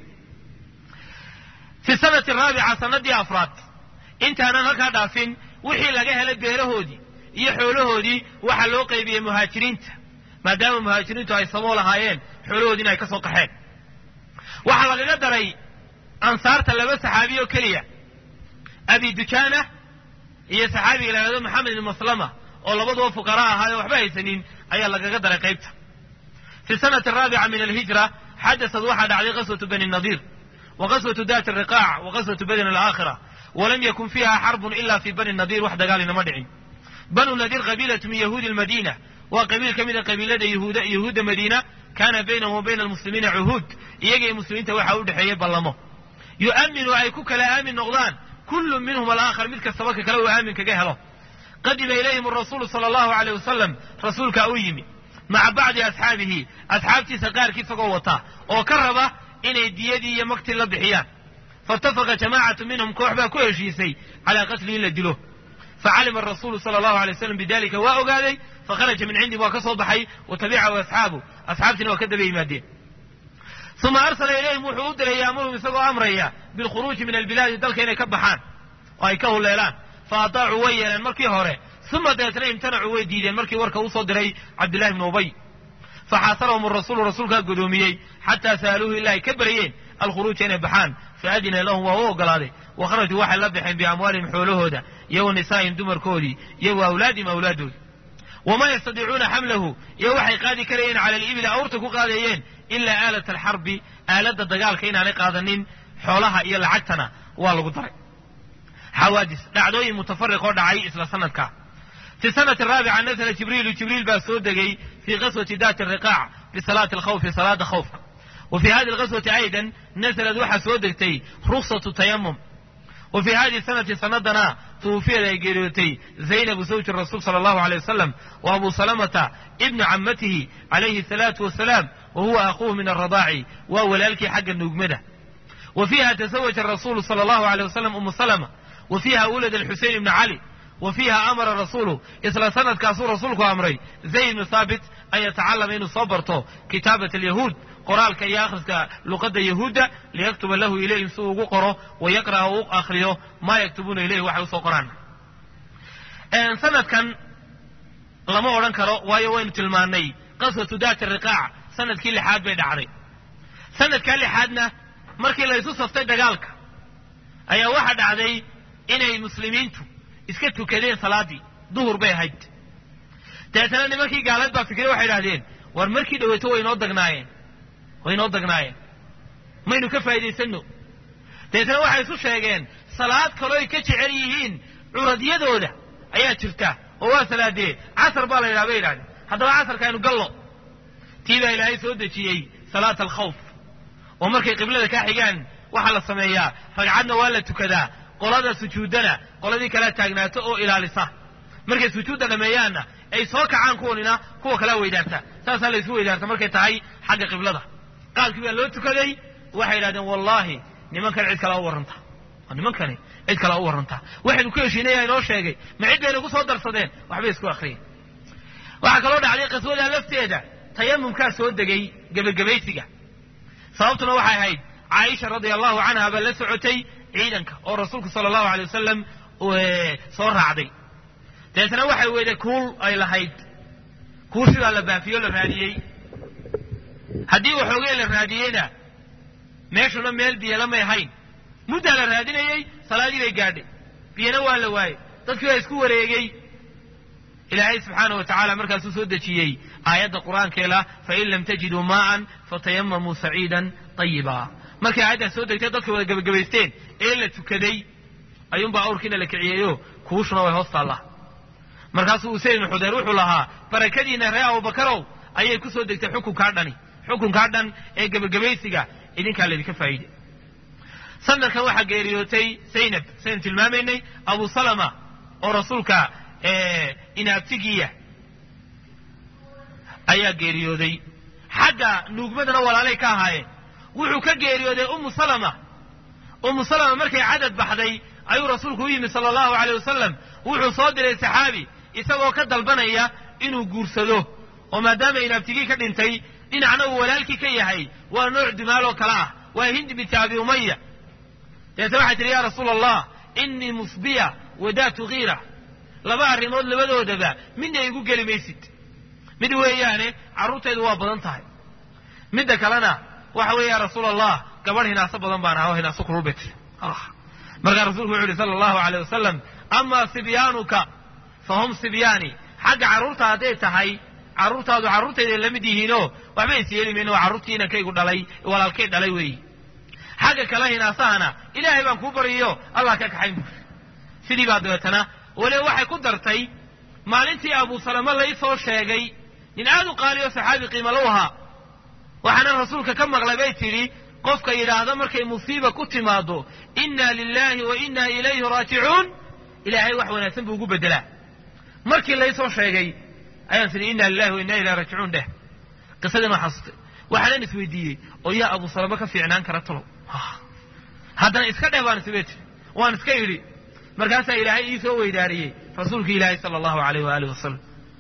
fi sanati raabica sanadii afraad intaanan halkaa dhaafin wixii laga helay beerahoodii iyo xoolahoodii waxaa loo qaybiyey muhaajiriinta maadaama muhaajiriintu ay samoo lahaayeen xoolahoodiina ay ka soo qaxeen waxaa lagaga daray ansaarta laba saxaabi oo keliya abi dujaana iyo saxaabiga lahahdo maxamed ibn maslama oo labaduba fuqara ahaayoo waxba haysanin ayaa lagaga daray qaybta fi sanati araabica min alhijra xadasad waxaa dhacday qaswatu bani nadiir wa qaswatu daati riqaac wa qaswatu badin alaakhira walam yakun fiiha xarbun ila fi bani nadiir wax dagaalinama dhicin banu nadiir qabiilatu min yahuudi lmadiina waa qabiil ka mid a qabiilada yahuudda madiina kaana baynahum wa bayna almuslimiina cuhuud iyaga iyo muslimiinta waxaa u dhexeeyey ballamo yu'aminu ay ku kala aamin noqdaan kullu minhum alaakhar mid kastaba ka kale uu aamin kaga helo qadima ilayhim arasuulu sala allahu aleyh wasalam rasuulkaa u yimi maca bacdi asxaabihi asxaabtiisa qaarkii isagoo wata oo ka raba inay diyadii iyo magtii la bixiyaan faitafaqa jamaacatu minhum koox baa ku heshiisay calaa qatli in la dilo facalima arasuulu sala allahu alay waslam bidalika waa ogaaday fakharaja min cindihim waa ka soo baxay wa tabicahu asxaabu asxaabtiina waa ka daba yimaadeen uma arsala ilayhim wuxuu u diray yaamuruhum isagoo amraya bilkhuruuji min albilaadi dalka inay ka baxaan oo ay ka huleelaan fa ataacuu way yeeleen markii hore uma dabeetna imtanacuu way diideen markii warka uu soo diray cabdillahi bnu ubay faxaasarahum arasuulu rasuulkaa godoomiyey xataa sa'aluuhu ilaa ay ka baryeen alkhuruuja inay baxaan faadina lahum waa u ogolaaday wa kharajuu waxay la baxeen biamwaalihim xoolahooda iyo wa nisaa'ihim dumarkoodii iyo wa awlaadihim awlaadooda wamaa yastadiicuuna xamlahu iyo waxay qaadi karayeen cala alibili awrta ku qaadayeen ilaa aalat alxarbi aaladda dagaalka inaanay qaadanin xoolaha iyo lacagtana waa lagu daray xawaadis dhacdooyin mutafariq oo dhacay isla sanadka fi sanati raabica nasala jibriilu jibriil baa soo degay fii qaswati daati riqaac bisalaati alkhawfi salaada khawfka wa fii hadi alqaswati aydan nasalad waxaa soo degtay ruksatu tayamum wa fii hadihi sanati sanadana tuufiyad ay geeriyootay zaynabu zawji rasuul sala allahu alay wasalam wa abu salamata ibnu camatihi calayhi asalaatu wasalaam wa huwa aquuhu min alradaaci waa walaalkii xagga nuugmada wa fiiha tasawaja rasuulu sala allahu alay wasalam umu salama wa fiiha wulad alxusein ibni cali wa fiiha amara rasuulu isla sanadkaasuu rasuulku amray zayd ibnu thaabit an yatacallama inuu soo barto kitaabat alyahuud qoraalka iyo akhriska luqadda yahuudda liyaktuba lahu ilayhim si uu ugu qoro wa yaqra'a u akhriyo maa yaktubuuna ilayhi waxay usoo qoraan sanadkan lama odhan karo waayo waynu tilmaannay qaswatu daati riqaac sanadkii lixaad bay dhacday sanadkaa lixaadna markii la isu saftay dagaalka ayaa waxaa dhacday inay muslimiintu iska tukadeen salaaddii duhur bay ahayd dabeetana nimankii gaaleed baa fikray waxay idhahdeen war markii dhaweyto way inoo dagnaayeen way inoo dagnaayeen maynu ka faa'iidaysanno dabeetana waxay isu sheegeen salaad kaloo ay ka jecel yihiin curadyadooda ayaa jirta oo waa salaadee casar baa la yidhaha bay yidhahdeen haddaba casarka aynu gallo tii baa ilaahay soo dejiyey salaata alkhawf oo markay qiblada kaa xigaan waxaa la sameeyaa ragcadna waa la tukadaa qolada sujuuddana qoladii kala taagnaato oo ilaalisa markay sujuudda dhammeeyaanna ay soo kacaan kuwanina kuwa kalea weydaarta saasaa la isu weydaarta markay tahay xagga qiblada qaabkii baa loo tukaday waxay yidhahdeen wallaahi nimankan cid kale u warranta nimankani cid kale u warranta waxaynu ku heshiinaya inoo sheegay ma cid bayna ku soo darsadeen waxbay isku akriyeen waxaa kaloo dhacday qaswada lafteeda tayamumkaa soo degay gebagabaysiga sababtuna waxay ahayd caaisha radia allahu canha baa la socotay ciidanka oo rasuulku sala allahu alay wasalam soo raacday dabeetna waxay weyday kuul ay lahayd kuul sidaa la baafiyo la raadiyey haddii waxoogee la raadiyeyna meeshuna meel biyala may ahayn muddaa la raadinayey salaadii bay gaadhay biyana waa la waayey dadkii baa isku wareegey ilaahay subxaana wa tacaala markaasuu soo dejiyey aayadda qur-aankeela fain lam tajiduu maa'an fatayamamuu saciidan ayiba markay aayaddaas soo degtay dadkay wada gebagabaysteen ee la tukaday ayuunbaa awrkiina la kiciyeeyo kuushuna way hoos taallaa markaasuu usayd ibnu xudeyr wuxuu lahaa barakadiina reer abubakarow ayay ku soo degtay xukunkaa dhani xukunkaa dhan ee gebagabaysiga idinkaa laydinka faa'iide sanadkan waxaa geeriyootay zaynab saynu tilmaamaynay abu salama oo rasuulka inaabtigiiya ayaa geeriyooday xagga nuugmadana walaalay ka ahaayeen wuxuu ka geeriyooday ummu salama ummu salama markay cadad baxday ayuu rasuulku u yimi sala allahu aleyh wasalam wuxuu soo diray saxaabi isagoo ka dalbanaya inuu guursado oo maadaama inaabtigii ka dhintay dhinacna uu walaalkii ka yahay waa nooc dumaal oo kale ah waa hindi binti abi umaya dabeetna waxay tihi yaa rasuula allah innii musbiya wadaatu kiira laba arrimood labadoodaba midna igu geli maysid mid weeyaane carruurtaydu waa badan tahay midda kalena waxa weeye yaa rasuula allah gabadh hinaaso badan baan aha oo hinaaso kululbay tiri markaa rasuulku wuxu uhi sala allahu aleyh wasalam amaa sibyaanuka fa hum sibyaani xagga carruurta hadday tahay carruurtaadu carruurtayday la mid yihiinoo waxba is yeeli mayno waa carruurtii inankaygu dhalay walaalkay dhalay weeyi xagga kale hinaasahana ilaahay baan kuu baryayo allah ka kaxayn buuri sidii baa dabeetana waliba waxay ku dartay maalintii abu salama lai soo sheegay nin aad u qaaliyo saxaabi qiimalo ahaa waxaana rasuulka ka maqlay bay tidhi qofka yidhaahda markay musiiba ku timaado inna lilahi wa inna ilayhi raajicuun ilaahay wax wanaagsan buu ugu bedelaa markii laysoo sheegay ayaan tidhi inna lilahi wa inna ilayhi raajicuun dheh qisadin waa xasustay waxaanan isweydiiyey oo yaa abu salama ka fiicnaan kara talow haddana iska dheh baan isbay tiri waan iska idhi markaasaa ilaahay ii soo weydaariyey rasuulki ilaahay sala allahu aleyh waaalih wasalam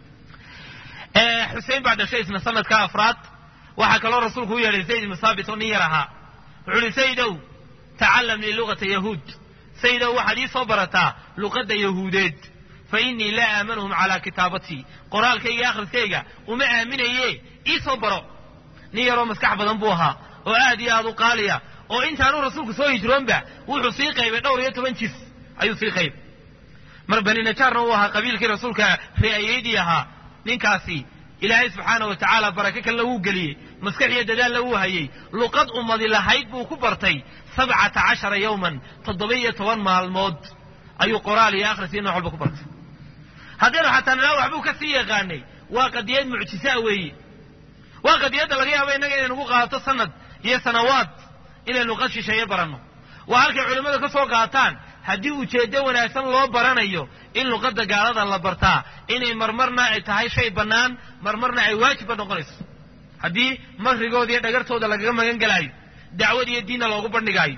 xusein baa dhashay isna sanadka afraad waxaa kaloo rasuulku u yeedhay zayd ibnu saabit oo nin yar ahaa wuxuu uhi saydow tacallam lii luqata yahuud saydow waxaad ii soo barataa luqadda yahuudeed fa innii laa aamanhum calaa kitaabatii qoraalkayga iyo akhriskayga uma aaminaye ii soo baro nin yaroo maskax badan buu ahaa oo aad iyo aad u qaaliya oo intaanuu rasuulku soo hijroonba wuxuu sii qaybay dhowr iyo toban jis ayuu sii qaybay mar bani najaarna uu ahaa qabiilkii rasuulka reeayeydii ahaa ninkaasi ilaahay subxaana wa tacaala barake kalena wuu geliyey maskax iyo dadaalna wuu hayey luqad ummadi lahayd buu ku bartay sabcata cashara yowman toddoba iyo toban maalmood ayuu qoraal iyo akhris iyo nooc walba ku bartay haddaynu xataa nalaa waxbuu ka sii yaqaanay waa qadiyad mucjisaa weeye waa qadiyadda laga yaaba innaga inay nagu qaadato sanad iyo sanawaad inaynu luqad shisheeye baranno waa halkay culimmadu ka soo qaataan haddii ujeeddo wanaagsan loo baranayo in luqadda gaalada la bartaa inay marmarna ay tahay shay bannaan marmarna ay waajibba noqonayso haddii makrigooda iyo dhagartooda lagaga magan gelaayo dacwad iyo diinna loogu bandhigaayo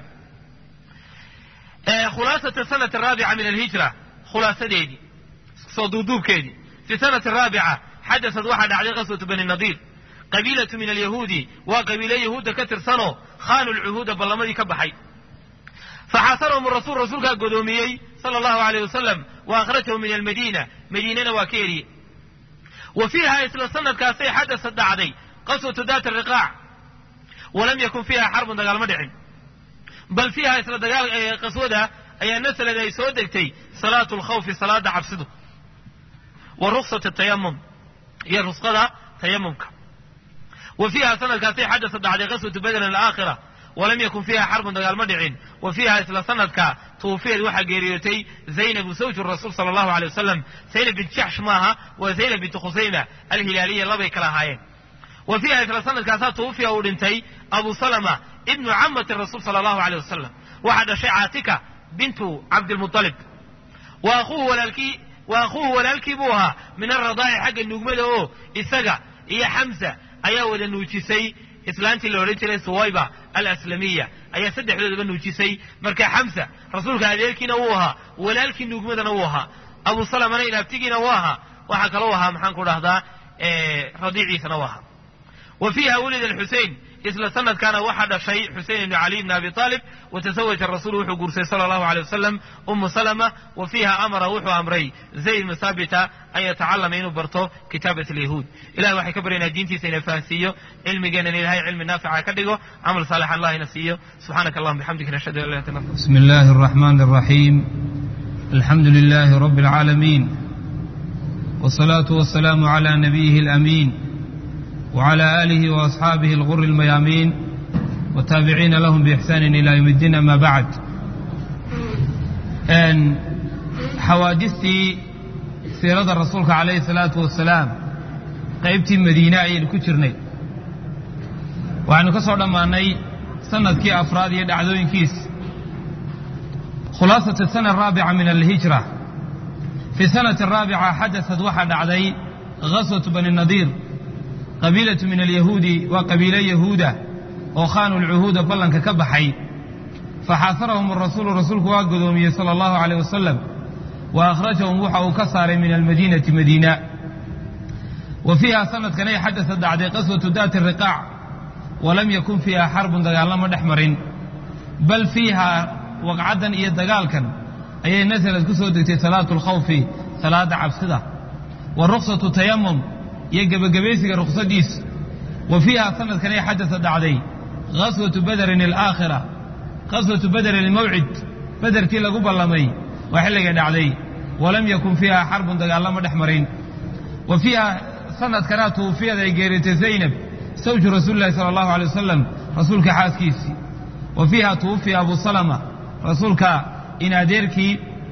khulaasata sanati araabica min alhijra khulaasadeedii soo duuduubkeedii fi sanati araabica xadasad waxaa dhacday qaswatu bani nadiir qabiilatu min alyahuudi waa qabiilo yahuudda ka tirsanoo khaanu lcuhuuda ballamadii ka baxay faxaasarahum rasuul rasuulkaa godoomiyey sala allahu aleyh wasalam wa akhrajahum min almadiina madiinana waa ka eriyey wa fiiha isla sanadkaasay xadasad dhacday qaswatu daat ariqaac walam yakun fiiha xarbun dagaal ma dhicin bal fiiha isla dagaal qaswada ayaa nasalad ay soo degtay salaatu lkhawfi salaada cabsidu wa ruksat tayamum iyo rusqada tayamumka wa fiiha sanadkaasay xadasad dhacday qaswatu badrin alaakhira walam yakun fiiha xarbun dagaal ma dhicin wa fiiha isla sanadka tuufiyad waxaa geeriyootay zaynabu zawju rasuul sala allahu aley wasalam zaynab bint jaxsh maaha waa zaynab bintu khusayma alhilaaliya labay kala ahaayeen wa fiiha isla sanadkaasaa tuufiya uu dhintay abu salama ibnu camati rasuul sala allahu aleyh wasalam waxaa dhashay caatika bintu cabdilmualib wa akhuuhu walaalkii wa akhuuhu walaalkii buu ahaa min aradaa'i xagga nuugmada oo isaga iyo xamsa ayaa wada nuujisay islaantii la odhan jiray suwayba alaslamiya ayaa saddexdoodaba nuujisay marka xamsa rasuulka adeerkiina wuu ahaa walaalkii nuugmadana wuu ahaa abu salamana inaabtigiina wuu ahaa waxaa kaloo ahaa maxaan ku dhahdaa radiiciisana wuu ahaa wa fiiha wulida alxusein isla sanadkaana waxaa dhashay xusein ibnu caliy bni abi aalib watasawaja rasuulu wuxuu guursay sala allahu aleyh wasalam umu salama wa fiiha amara wuxuu amray zayd ibnu saabita an yatacalama inuu barto kitaabat alyahuud ilahay waxay ka baryaynaa diintiisa ina fahansiiyo cilmigeenana ilahay cilmi naafica ka dhigo camal saalix allah ina siiyo subxaanaka allahuma bixamdika nashhadu an la ilaha illa anta بسم الله الرحمن الرحيم الحمد لله رب العالمين والصلاة والسلام على نبيه الأمين وعلى آله وأصحابه الغر الميامين والتابعين لهم بإحسان إلى يوم الدين أما بعد أن حوادثتي سيرة الرسول عليه الصلاة والسلام قيبتي مدينة أي الكترني وعن كسر دماني سنة كي أفراد يدعذوين كيس خلاصة السنة الرابعة من الهجرة في السنة الرابعة حدثت واحد علي غزوة بني النضير قبيلة من اليهود وقبيلة يهودة وخانوا العهود بلن كبحي فحاصرهم الرسول رسولك واقدومي صلى الله عليه وسلم وأخرجهم وحا كسر من المدينة مدينة وفيها سنة كان حدثت بعد قصوة ذات الرقاع ولم يكن فيها حرب دقال مدحمر بل فيها waqcadan iyo dagaalkan ayay nasalad ku soo degtay salaatu lkhawfi salaada cabsida wa ruksatu tayamum iyo gebagabaysiga ruksadiis wa fiiha sanadkanay xadasa dhacday gaswatu bederin alaakhira gaswatu bederin almawcid bederkii lagu ballamay waa xilligay dhacday walam yakun fiiha xarbun dagaalama dhex marin wa fiiha sanadkanaa tuufiyada ay geeritay zaynab sawju rasuuli lahi sala allahu alay wasalam rasuulka xaaskiisii wa fiiha tuwufiya abu salama rasuulka in adeerkii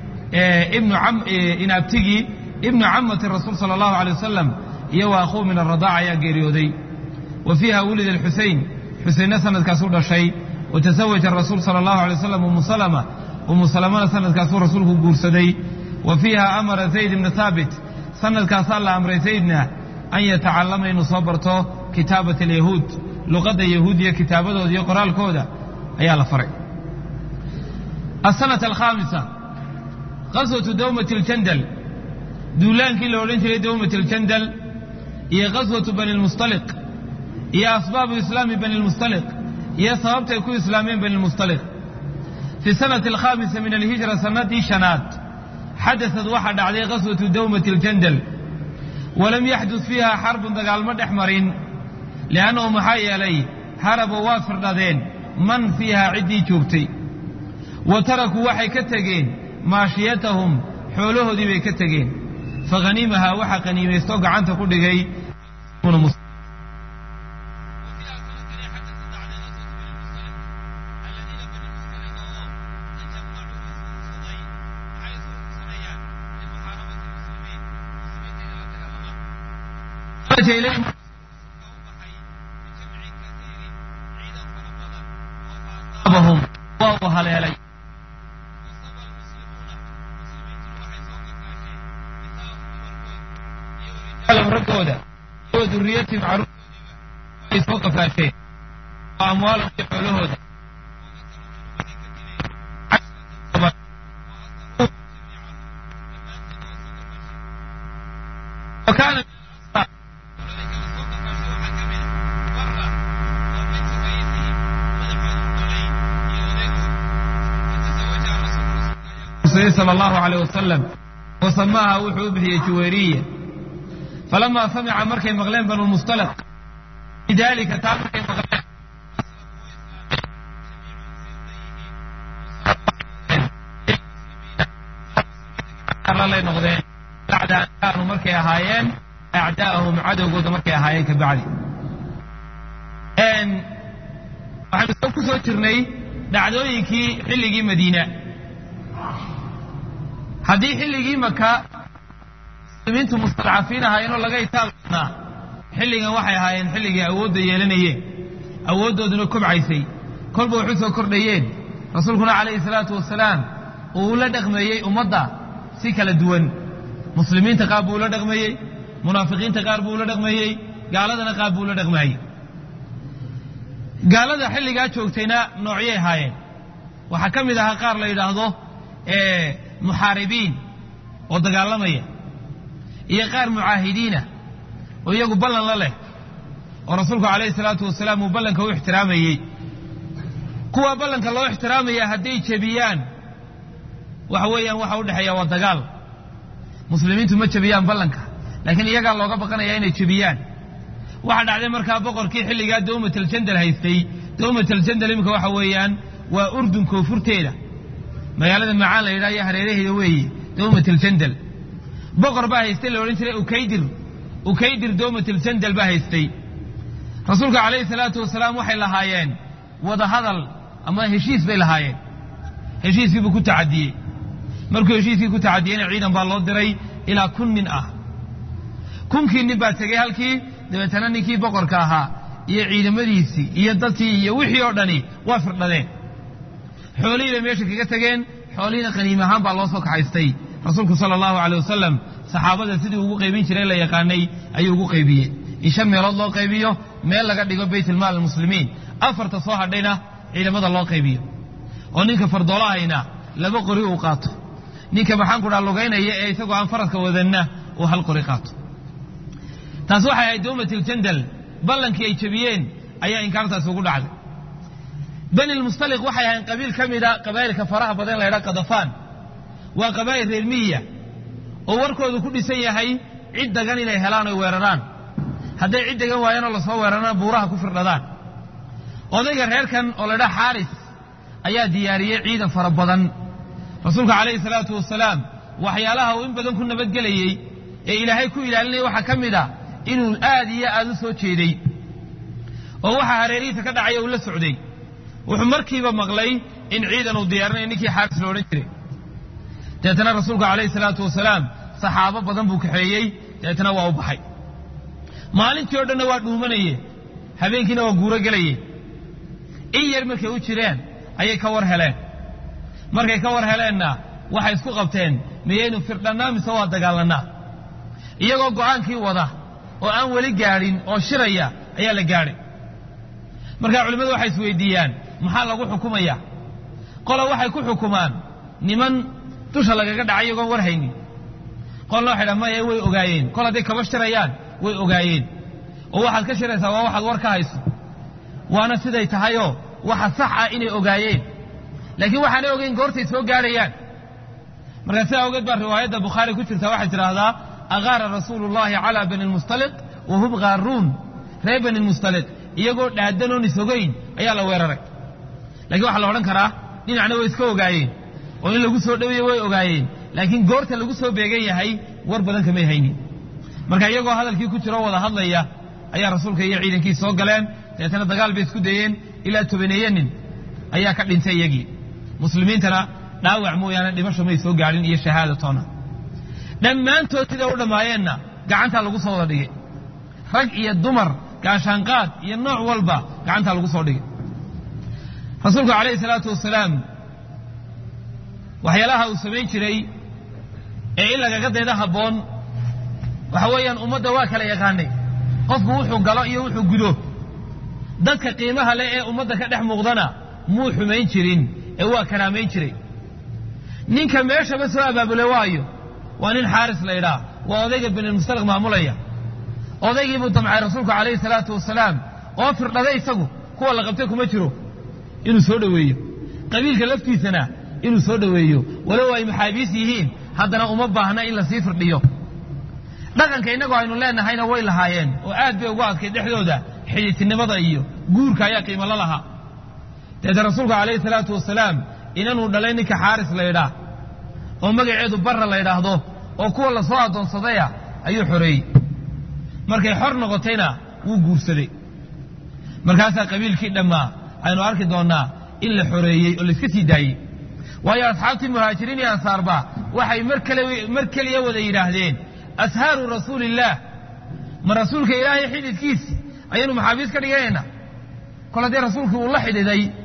in abtigii ibnu camati rasuul sala allahu alay wasalam iyo wa akhuu min aradaaca ayaa geeriyooday wa fiiha wulida alxusein xuseinna sanadkaasuu dhashay wa tasawaja rasuul sala allahu alay wasalam umu salama umu salamana sanadkaasuu rasuulku guursaday wa fiiha amara zayd ibna thaabit sanadkaasaa la amray zaydna an yatacallama inuu soo barto kitaabat alyahuud luqadda yahuudiya kitaabadooda iyo qoraalkooda ayaa la faray السنة الخامسة غزوة دومة الجندل دولان كي لو لي دومة الجندل هي غزوة بني المصطلق هي أسباب إسلام بني المصطلق هي سببت يكون إسلامين بني المصطلق في السنة الخامسة من الهجرة سنة شنات حدثت واحد عليه غزوة دومة الجندل ولم يحدث فيها حرب دقال مد أحمرين لأنه محايا لي هربوا وافر لذين من فيها عدي جوبتي wa tarakuu waxay ka tegeen maashiyatahum xoolahoodii bay ka tegeen fakhaniimahaa waxaa qaniimaystoo gacanta ku dhigay waa uu haleelay raggooda iyo duriyati macruufay soo qafaasheen oo amwaalahum iyo xoolahooda وكان صلى الله عليه وسلم وسماها وحو بحي جويريه فلما سمع مركي مغلين بنو المصطلق لذلك تعال مركي مغلين lay noqdeen bacda an kaanuu markay ahaayeen acdaa'ahum cadowgooda markay ahaayeen ka bacdi waxaynu soo ku soo jirnay dhacdooyinkii xilligii madiina haddii xilligii maka muslimiintu mustadcafiin ahaayeenoo laga itaabnaa xilligan waxay ahaayeen xilligii awoodda yeelanayeen awooddooduna kobcaysay kolba waxu soo kordhayeen rasuulkuna calayhi salaatu wasalaam uu la dhaqmeeyey ummadda si kala duwan muslimiinta qaar buu ula dhaqmeeyey munaafiqiinta qaar buu ula dhaqmeeyey gaaladana qaar buu ula dhaqmeeyey gaalada xilligaa joogtayna noocyay ahaayeen waxaa ka mid ahaa qaar la yidhaahdo muxaaribiin oo dagaalamaya iyo qaar mucaahidiina oo iyagu ballan la leh oo rasuulku calayhi salaatu wasalaam uu ballanka u ixtiraamayey kuwa ballanka loo ixtiraamaya hadday jebiyaan waxa weeyaan waxa u dhexeeya waa dagaal muslimiintu ma jebiyaan ballanka laakiin iyagaa looga baqanaya inay jebiyaan waxaa dhacday markaa boqorkii xilligaa dawmataljandal haystay dawmataljandal iminka waxa weeyaan waa urdun koonfurteeda magaalada macaan la yidhaha iyo hareeraheeda weeye dawmataljandal boqor baa haystay la odhan jiray ukaydir ukaydir dawmataljandal baa haystay rasuulka calayhi salaatu wasalaam waxay lahaayeen wadahadal ama heshiis bay lahaayeen heshiiskiibuu ku tacadiyey markuu heshiiskii ku tacadiyeyna ciidan baa loo diray ilaa kun nin ah kunkii nin baa tegey halkii dabeetana ninkii boqorka ahaa iyo ciidamadiisii iyo dadkii iyo wixii oo dhani waa firdhadeen xoolihii bay meesha kaga tegeen xoolihiina qaniim ahaan baa loo soo kaxaystay rasuulku sala allahu caley wasalam saxaabada sidii ugu qaybin jiray la yaqaanay ayuu ugu qaybiyey in shan meelood loo qaybiyo meel laga dhigo baytulmaal almuslimiin afarta soo hadhayna ciidamada loo qaybiyo oo ninka fardoolahayna laba qori uu qaato ninka maxaanku dhaa lugaynaya ee isagoo aan faraska wadanna uu hal qori qaato taas waxay ahayd dawmatiljandal ballankii ay jebiyeen ayaa inkaartaasi ugu dhacday bani lmustaliq waxay ahayn qabiil ka mida qabaa'ilka faraha badan la ydhaha kadafaan waa qabaa'il reer miyiya oo warkoodu ku dhisan yahay cid dagan inay helaan oy weeraraan hadday cid degan waayanoo lasoo weerarana buuraha ku firdhadaan odayga reerkan oo la ydhaha xaaris ayaa diyaariyey ciidan fara badan rasuulka calayhi salaatu wasalaam waxyaalaha uu in badan ku nabadgelayey ee ilaahay ku ilaalinaya waxaa ka mid a inuu aad iyo aad u soo jeeday oo waxaa hareerihiisa ka dhacaya uu la socday wuxuu markiiba maqlay in ciidan uu diyaarinaya ninkii xaaris lo odhan jiray deetana rasuulku calayhi salaatu wasalaam saxaabo badan buu kaxeeyey deetana waa u baxay maalintii o dhanna waa dhuumanaye habeenkiina waa guuro gelaye in yar markay u jireen ayay ka war heleen markay ka war heleenna waxay isku qabteen miyaynu firdhannaa mise waa dagaalannaa iyagoo go'aankii wada oo aan weli gaadhin oo shiraya ayaa la gaadhay markaa culimmadu waxay isweydiiyaan maxaa lagu xukumaya qola waxay ku xukumaan niman dusha lagaga dhacay iyagoon war haynin qolna waxay dhahan maya way ogaayeen kol hadday kaba shirayaan way ogaayeen oo waxaad ka shiraysaa waa waxaad war ka hayso waana siday tahayoo waxa sax ah inay ogaayeen laakiin waxaanay ogeyn goortay soo gaadhayaan markaa sidaa awgeed baa riwaayadda bukhaari ku jirta waxay tidhaahdaa agaara rasuulu llahi calaa bani lmustaliq wa hum gaaruun reer bani lmustaliq iyagoo dhaadanoon isogeyn ayaa la weeraray lakiin waxaa la odhan karaa dhinacna way iska ogaayeen oo in lagu soo dhoweeye way ogaayeen laakiin goorta lagu soo beegan yahay war badan kamay haynin marka iyagoo hadalkii ku jiro wada hadlaya ayaa rasuulka iyo ciidankii soo galeen dabeetana dagaal bay isku dayeen ilaa tobaneeye nin ayaa ka dhintay iyagii muslimiintana dhaawac mooyaane dhimasho may soo gaadhin iyo shahaada toona dhammaantood siday u dhammaayeenna gacantaa lagu soo wada dhigay rag iyo dumar gaashaanqaad iyo nooc walba gacantaa lagu soo dhigay rasuulku calayhi salaatu wasalaam waxyaalaha uu samayn jiray ee in lagaga dayda habboon waxa weeyaan ummadda waa kala yaqaanay qofku wuxuu galo iyo wuxuu gudo dadka qiimaha leh ee ummadda ka dhex muuqdana muu xumayn jirin ee waa karaamayn jiray ninka meeshaba soo abaabule waayo waa nin xaaris la ydhaah waa odayga benilmustaliq maamulaya odaygii buu damcay rasuulku calayhi salaatu wasalaam oo firdhaday isagu kuwa la qabtay kuma jiro inuu soo dhoweeyo qabiilka laftiisana inuu soo dhoweeyo walow ay maxaabiis yihiin haddana uma baahna in lasii firdhiyo dhaqanka innagu aynu leenahayna way lahaayeen oo aad bay ugu adkay dhexdooda xidhiidtinimada iyo guurka ayaa qiimo la lahaa deete rasuulku calayhi salaatu wasalaam inanuu dhalay ninka xaaris la ydhaah oo magaceedu barra la ydhaahdo oo kuwa lasoo addoonsadaya ayuu xoreeyey markay xor noqotayna wuu guursaday markaasaa qabiilkii dhammaa aynu arki doonnaa in la xoreeyey oo layska sii daayey waayo asxaabtii muhaajiriin iyo ansaarba waxay mar keliya wada yidhaahdeen ashaaru rasuuliillaah ma rasuulka ilaahay xididkiisi ayaynu maxaabiis ka dhiganaynaa kol haddii rasuulkii uu la xidhiday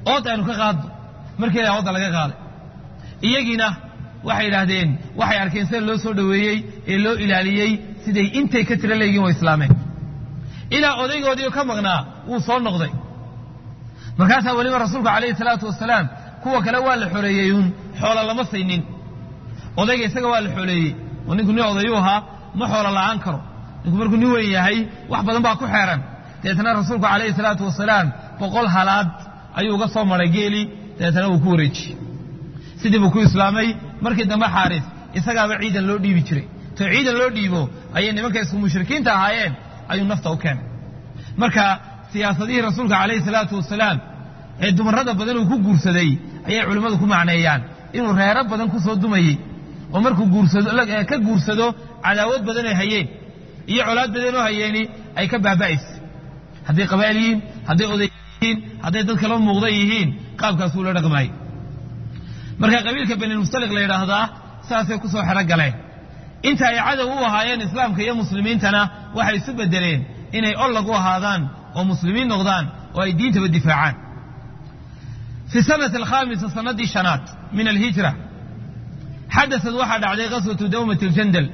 ood aynu ka qaadno markeeda oodda laga qaaday iyagiina waxay idhaahdeen waxay arkeen sida loo soo dhoweeyey ee loo ilaaliyey siday intay ka tiro leeyihin way islaameen ilaa odaygoodii ka maqnaa wuu soo noqday markaasaa weliba rasuulku calayhi salaatu wasalaam kuwa kale waa la xoreeyey uun xoola lama saynin odayga isaga waa la xooleeyey oo ninku nin odayuu ahaa ma xoola la'aan karo ninku markuu nin weyn yahay wax badan baa ku xeeran dabeetana rasuulku calayhi salaatu wasalaam boqol halaad ayuu uga soo maray geeli dabeetana wuu ku wareejiyey sidii buu ku islaamay markii dambe xaaris isagaaba ciidan loo dhiibi jiray to ciidan loo dhiibo ayay nimanka isku mushrikiinta ahaayeen ayuu nafta u keenay marka siyaasadihii rasuulka calayhi salaatu wasalaam ee dumarrada badan uu ku guursaday ayay culimmadu ku macneeyaan inuu reero badan ku soo dumayey oo markuu guursado ka guursado cadaawad badan ay hayeen iyo colaad badan oo hayeeni ay ka baaba'aysa hadday qabaa'il yihiin hadday oday yihiin hadday dad kala muuqda yihiin qaabkaasuu la dhaqmaayey marka qabiilka benilmustaliq la yidhaahdaa saasay ku soo xero galeen inta ay cadow u ahaayeen islaamka iyo muslimiintana waxay isu bedeleen inay ollag u ahaadaan oo muslimiin noqdaan oo ay diintaba difaacaan fi sanati alkhaamisa sanadii shanaad min alhijra xadasad waxaa dhacday qaswatu dawmati ljandal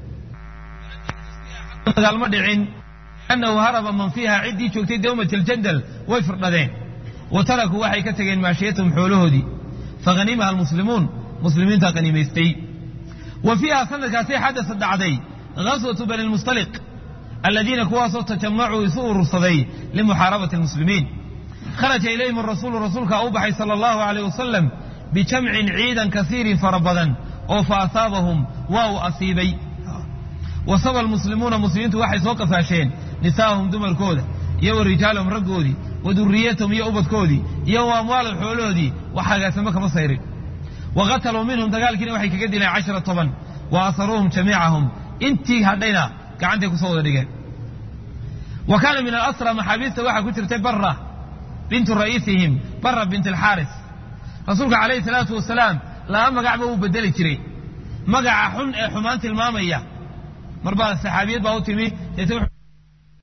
dagaalma dhicin annahu haraba man fiiha ciddii joogtay dawmat aljandal way firdhadeen wa tarakuu waxay ka tegeen maashiyatahum xoolahoodii faghanimaha almuslimuun muslimiinta qanimaystay wa fiiha sanadkaasay xadasad dhacday gaswatu bani lmustaliq aladiina kuwaasoo tajamacuu isu urursaday limuxaarabati almuslimiin kharaja ilayhim arasuulu rasuulkaa u baxay sala allahu alayh wasalam bijamcin ciidan kasiirin fara badan oo fa asaabahum waa uu asiibay wasaba almuslimuuna muslimiintu waxay soo qafaasheen nisaa'ahum dumarkooda iyo wa rijaalahum raggoodii wa duriyatahum iyo ubadkoodii iyo wa amwaalahum xoolahoodii wax hagaasamo kama sayrin wa qataluu minhum dagaalkiina waxay kaga dileen cashara toban wa asaruuhum jamiicahum intii hadhayna gacantay kusoo wada dhigeen wa kaana min alasra maxaabiista waxaa ku jirtay bara bintu ra'iisihim bara bint alxaaris rasuulka calayhi salaatu wasalaam laba magacba uu bedeli jiray magaca xun ee xumaan tilmaamaya mar baa saxaabiyad baa u timi deetna